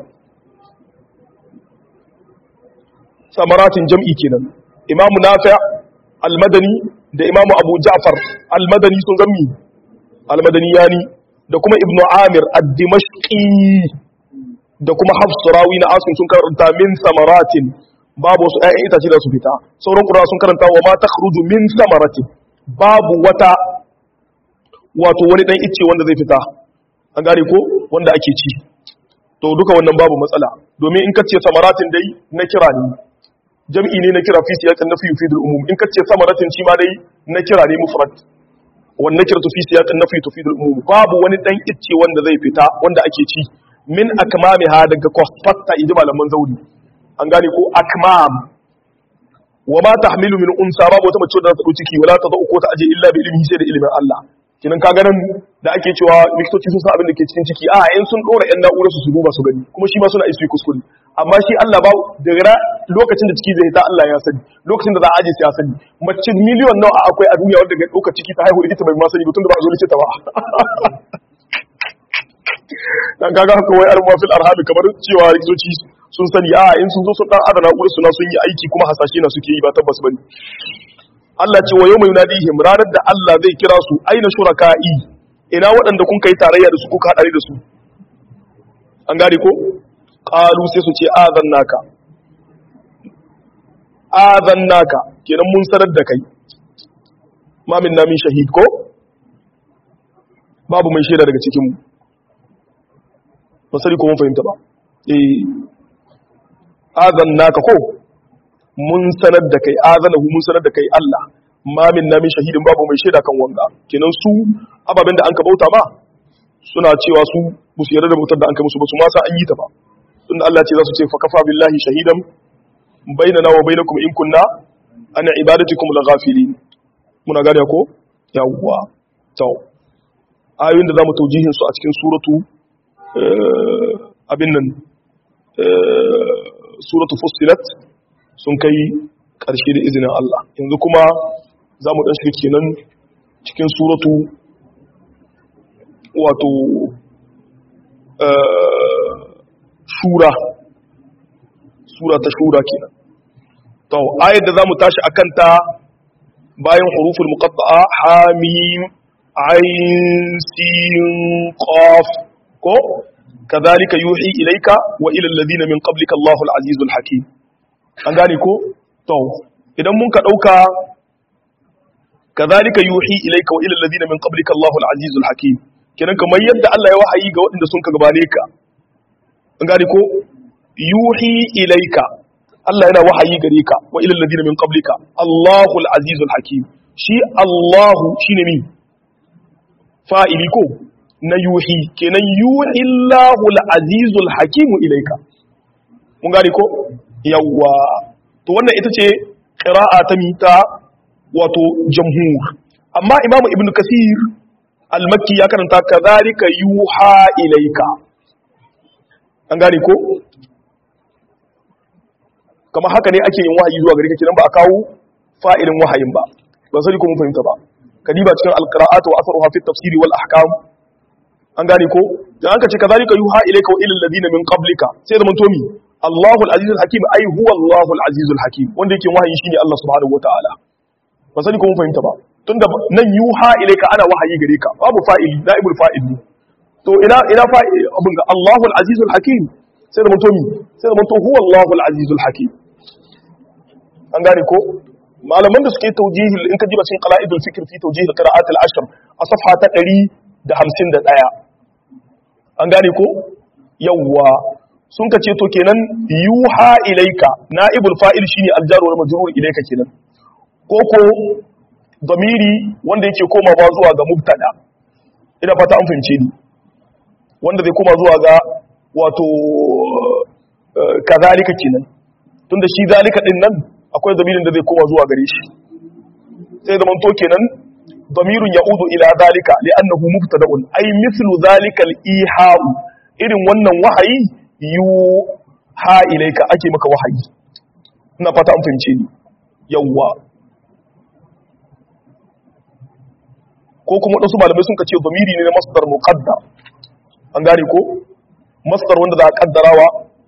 samaratin jam'i kenan imamu nafi' al-madani da imamu abu ja'far al-madani sun gammi al-madani yani da kuma ibnu amir ad-dimashqi da kuma hafsu rawi na asim sun karanta min samaratin babu wasu ƴaƴan itace da su fita sauran qur'a sun karanta wa ma takhruju min samaratin babu wata wato wani dan icce wanda zai fita an gane ko wanda ake ci to duka wannan babu matsala domin in kace samaratin dai na kira ne jam'i ne na kira fi siyaqin nafi yufidul umum in kace samaratin shi ma dai na kira ne mufrad wannan kiratu fi siyaqin nafi tufidul umum babu wani dan icce wanda zai fita wanda ake ci min akmamiha daga kwafatta inji malaman zauri an gane ko akmam wa ma tahmilu min unsa babu wata mace da ta dauki ciki wala ta zo ko ta aje illa bi ilmihi sai da ilimin Allah kinan ka ganin da ake cewa likitoci sun san abin da ke cikin ciki a in sun dora yan na'urar su su duba su gani kuma shi ma suna isi kuskure amma shi Allah ba daga lokacin da ciki zai ta Allah ya sani lokacin da za a aje sai ya sani mace miliyon nawa akwai a duniya wanda ga dauka ciki ta haihu likita bai ma sani tun da ba a zo likita ba dan kaga haka wai arma fil arham kamar cewa likitoci sun sani a in sun zo sun dan adana na'urar su na sun yi aiki kuma hasashe na suke yi ba tabbas bane Allah ce wa yawma yunadihim ranar da Allah zai kira su aina shuraka'i ina waɗanda kun kai tarayya da su kuka hadari da su an gane ko qalu sai su ce azannaka azannaka kenan mun sanar da kai ma min namin shahid ko babu mai shaida daga cikin mu ba sani ko mun fahimta ba eh azannaka ko mun sanar da kai azanahu mun sanar da kai Allah ma min namin shahidin babu mai shaida kan wanga kenan su ababen da an ka bauta ma suna cewa su musu yarda da bautar da an kai musu ba su ma sa an yi ta ba tunda Allah ce za su ce fa kafa billahi shahidan bainana wa bainakum in kunna an ibadatikum laghafilin muna gane ko yawwa to ayoyin da zamu taujihin su a cikin suratu abin nan suratu fussilat sun kai ƙarshe da izinin Allah yanzu kuma za mu ɗan shirki nan cikin suratu wato shura sura ta shura kenan to ayar da za mu tashi a kanta bayan huruful muqatta'a hamim ayin sin qaf ko kadhalika yuhi ilayka wa ila alladhina min qablika Allahul azizul hakim an gane ko to idan mun ka dauka kadhalika yuhi ilayka wa ila alladhina min qablika Allahu al-aziz al-hakim kenan kamar yadda Allah ya wahayi ga waɗanda sun ka gabane ka an gane ko yuhi ilayka Allah yana wahayi gare ka wa ila alladhina min qablika Allahu al-aziz al-hakim shi Allahu shine mi fa'ili ko na yuhi kenan yuhi Allahu al-aziz al-hakim ilayka mun gane ko yawwa to wannan ita ce ƙira'a ta mita wato jamhur amma imamu ibn kasir al-makki ya karanta kadhalika yuha ilayka an gane ko kamar haka ne ake yin wahayi zuwa gare ka kenan ba a kawo fa'ilin wahayin ba ba sai ko mun fahimta ba kadiba cikin al-qira'at wa atharuha fi tafsiri wal ahkam an gane ko dan aka ce kadhalika yuha ilayka wa ila alladhina min qablika sai da mun tomi Allahul azizul hakim ai huwa Allahul azizul hakim wanda yake wahayi shine Allah subhanahu wataala ba sai ko mun fahimta ba tunda nan yuha ilayka ana wahayi gare ka babu fa'ili naibul fa'il to ina ina fa'il abun ga Allahul azizul hakim sai da mun tomi sai da mun to huwa Allahul azizul hakim an gane ko malaman da suke taujihi in ka jiba cikin qala'idul fikr fi taujihi qira'at al-ashr a safha ta 151 an gane ko yawwa sun ka ce to kenan yuha ilaika na'ibul fa'il shine al-jar wal majrur ilaika kenan ko ko damiri wanda yake komawa zuwa ga mubtada ina fata an fahimce ni wanda zai koma zuwa ga wato kazalika kenan tunda shi zalika din nan akwai zamirin da zai koma zuwa gare shi sai zaman to kenan damirun ya'udu ila zalika li'annahu mubtada'un ay mithlu zalika al-iha'u irin wannan wahayi yu ha ilaika ake maka wahayi ina fata an fahimce ni yawwa ko kuma wadansu malamai sun kace damiri ne na masdar muqaddar an gane ko masdar wanda za a kaddarawa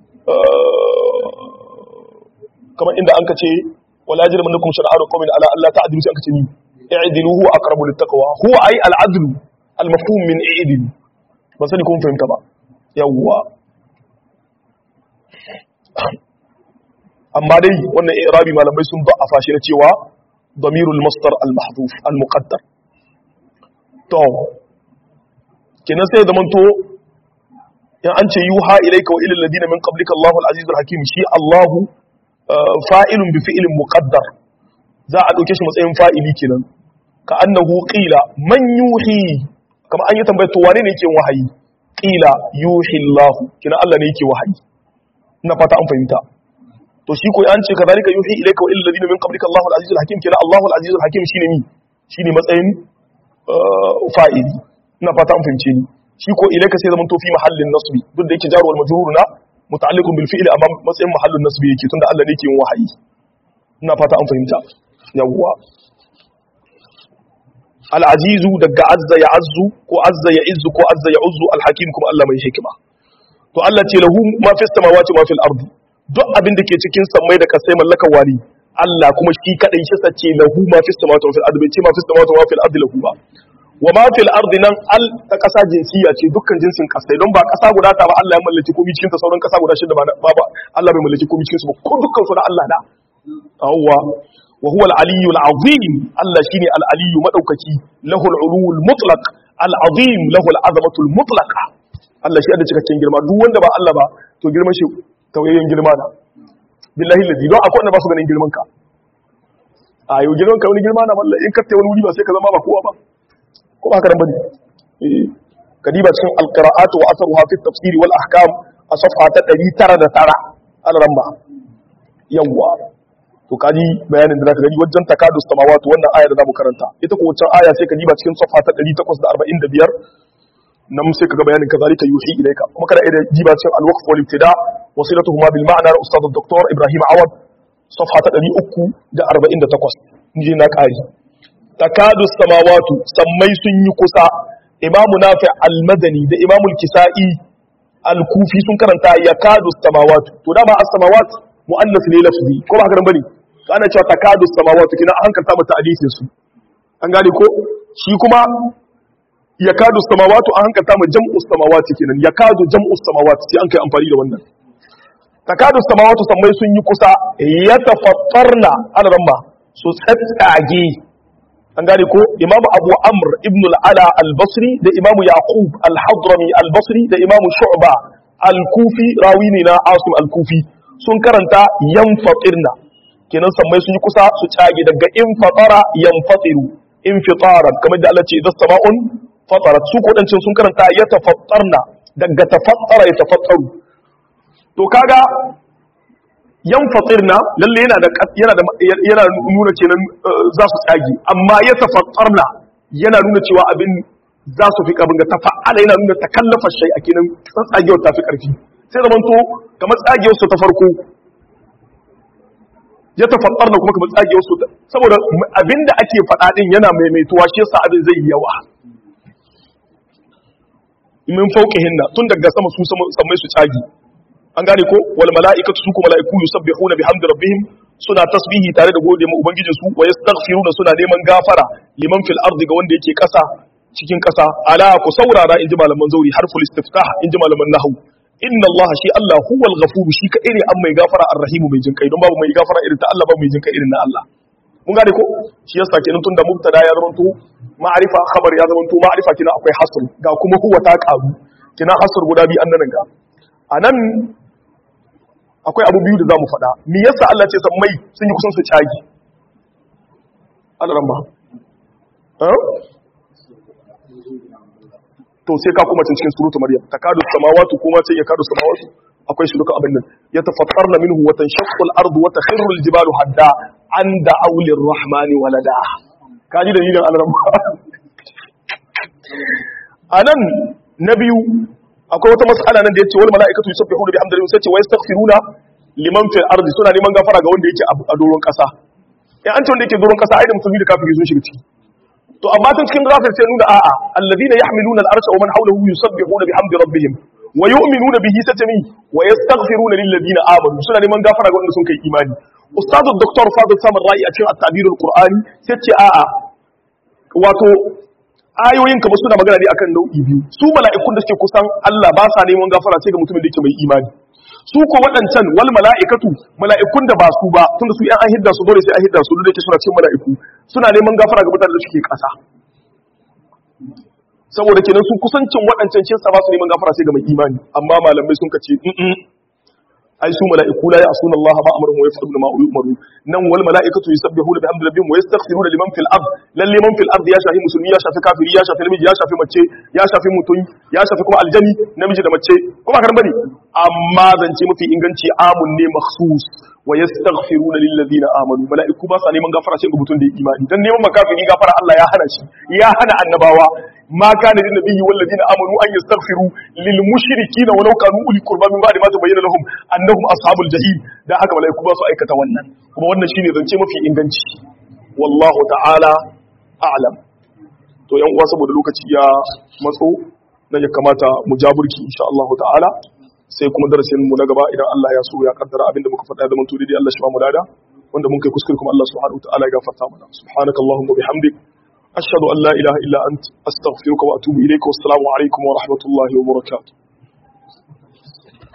kamar inda an ka ce wala jirman lakum shar'anu qawmin ala alla ta'dilu sai an ka ce ni i'dilu huwa aqrabu littaqwa huwa ay al-adlu al-mafhum min i'dil ba sani kun fahimta ba yawwa amma dai wannan i'rabi malamai sun da'afa shi na cewa damirul masdar al-mahdhuf al-muqaddar to kenan sai zaman to in an ce yuha ilayka wa ilal ladina min qablika Allahu al-azizul hakim shi Allahu fa'ilun bi fi'ilin muqaddar za a dauke shi matsayin fa'ili kenan ka annahu qila man yuhi kama an yi tambayar to wane ne yake wahayi qila yuhi Allah kina Allah ne yake wahayi ina fata an fahimta to shi ko an ce kadhalika yuhi ilayka wa ilal ladina min qablika Allahu al-azizul hakim kina Allahu al-azizul hakim shine ni shine matsayin fa'ili ina fata an fahimce ni shi ko ilayka sai zaman to fi mahallin nasbi duk da yake jaru wal majrur na muta'alliqun bil fi'li amma matsayin mahallin nasbi yake tunda Allah ne yake yin wahayi ina fata an fahimta yawwa al-azizu daga azza ya azzu ko azza ya izzu ko azza ya uzzu al-hakim kuma Allah mai hikima to Allah ce lahu ma fis samawati ma fil ardi duk abin da ke cikin sammai da kasai mallakan wani Allah kuma shi kadai shi sace lahu ma fis samawati ma fil ardi bai ce ma fis samawati ma fil ardi lahu ba wa ma fil ardi nan al ta kasa jinsiya ce dukkan jinsin kasai don ba kasa guda ta ba Allah ya mallaki komai cikin ta sauran kasa guda shida ba ba Allah bai mallaki komai cikin su ba ko dukkan su na Allah da awwa wa huwa al-aliyyu al-azim Allah shine al-aliyyu madaukaki lahu al-ulu al-mutlaq al-azim lahu al-azamatu al-mutlaqa Allah shi da cikakken girma duk wanda ba Allah ba to girman shi tawayyen girma da billahi ladi don akwai wanda ba su ganin girman ka a yau girman ka wani girma na wallahi in ka tayi wani wuri ba sai ka zama ba kowa ba ko ba haka nan bane eh kadiba cikin al-qira'at wa atharuha fi at-tafsir wal ahkam a safha ta 909 al-ramba yawwa to kaji bayanin da zaka gani wajen takadu samawati wannan aya da zamu karanta ita ko wancan aya sai ka diba cikin safa ta 845 nan sai kaga bayanin kazalika yuhi ilayka kuma kada ida diba cikin al-waqf wal ibtida wasilatuhuma bil ma'na na ustad dr ibrahim awad safa ta 348 inji na kari takadu samawati sammai sun yi kusa imamu nafi al-madani da imamu al-kisa'i al-kufi sun karanta yakadu samawati to dama as-samawati mu'annas ne lafzi ko ba haka nan bane to ana cewa takadu samawati kina an hankalta mata hadisin su an gane ko shi kuma yakadu samawati an hankalta mu jam'u samawati kenan yakadu jam'u samawati sai an kai amfani da wannan takadu samawati sammai sun yi kusa yatafattarna ana ramma su tsatsage an gane ko imamu abu amr ibn al-ala al-basri da imamu yaqub al-hadrami al-basri da imamu shu'ba al-kufi rawi ne na asim al-kufi sun karanta yan fatirna kenan sammai sun yi kusa su cage daga in fatara yan fatiru in fitaran kamar da Allah ce idan sama'un fatarat su kodancin sun karanta ya tafattarna daga tafattara ya tafattaru to kaga yan fatirna lalle yana da yana da yana nuna kenan za su tsage amma ya tafattarna yana nuna cewa abin za su fi kabin ga tafa'ala yana nuna takallafa shay a kinan tsagewar ta fi karfi sai zaman to kamar tsagewar su ta farko ya tafakkar da kuma kamar tsagewar su saboda abinda ake faɗa din yana maimaituwa shi yasa abin zai yi yawa min fawqihinna tun daga sama su samai su tsagi an gane ko wal mala'ikatu su kuma mala'iku yusabbihuna bihamdi rabbihim suna tasbihi tare da gode ma ubangijin su wa yastaghfiruna suna neman gafara liman fil ardi ga wanda yake kasa cikin kasa ala ku saurara inji malaman zauri harful istiftah inji malaman nahwu inna Allah shi Allah huwal ghafuru shi kadai ne an mai gafara arrahimu mai jinkai don babu mai gafara irin ta Allah babu mai jinkai irin na Allah mun gane ko shi yasa kenan tunda mubtada ya zama to ma'rifa khabar ya zama to ma'rifa kina akwai hasr ga kuma huwa ta karu kina hasr guda bi annan ga anan akwai abu biyu da zamu faɗa me yasa Allah ce san mai sun yi kusan su cagi Allah ramba to sai ka kuma cikin surutu maryam takadu samawati kuma sai ya kadu samawati akwai shi duka abin nan ya tafattarna minhu wa tanshaqqu al-ardu wa takhirru al-jibalu hadda an da'u lir-rahmani walada kaji dalilin al-rabba anan na biyu akwai wata mas'ala nan da yace wal mala'ikatu yusabbihuna bihamdi rabbihim sai ce wa yastaghfiruna liman fil ardi suna neman gafara ga wanda yake a doron kasa in an ce wanda yake doron kasa ai da musulmi da kafiri sun shiga ciki to amma tun cikin rafin sai nuna a'a alladhina yahmiluna al-arsha wa man hawlahu yusabbihuna bihamdi rabbihim wa yu'minuna bihi satami wa yastaghfiruna lil ladina amanu suna neman gafara ga wanda sun kai imani ustadu dr fadil samar ra'i a cikin at-tabir al-qur'ani sai ce a'a wato ayoyin kamar suna magana ne akan nau'i biyu su mala'ikun da suke kusan Allah ba sa neman gafara sai ga mutumin da yake mai imani su ko waɗancan wal mala'ikatu mala'ikun da ba su ba tunda su yan an hidda su dole sai an hidda su dole yake suna cikin mala'iku suna neman gafara ga mutanen da suke ƙasa saboda kenan su kusancin waɗancan shi sa ba su neman gafara sai ga mai imani amma malamai sun kace ai su mala'iku la ya'suna Allah ma amaruhum wa yaf'aluna ma yu'maru nan wal mala'ikatu yusabbihuna bihamdi rabbihim wa yastaghfiruna liman fil ard lalle man fil ard ya shafi musulmi ya shafi kafiri ya shafi namiji ya shafi mace ya shafi mutum ya shafi kuma aljani namiji da mace kuma karan bane amma zance mafi inganci amun ne makhsus wa yastaghfiruna lil ladina amanu mala'iku ba sa neman gafara sai ga mutum da imani dan neman makafiri gafara Allah ya hana shi ya hana annabawa ما كان للنبي والذين امنوا ان يستغفروا للمشركين ولو كانوا اولي قربى من بعد ما تبين لهم انهم اصحاب الجحيم da haka malaiku ba su aikata wannan kuma wannan shine zance mafi inganci wallahu ta'ala a'lam to yan uwa saboda lokaci ya matso na ya kamata mu jaburki insha Allah ta'ala sai kuma darasin mu na gaba idan Allah ya so ya kaddara abinda muka faɗa da mun tudi Allah shi ba mu lada wanda mun kai kuskure kuma Allah subhanahu wa ta'ala ya gafarta mana subhanakallahumma bihamdik أشهد أن لا إله إلا أنت أستغفرك وأتوب إليك والسلام عليكم ورحمة الله وبركاته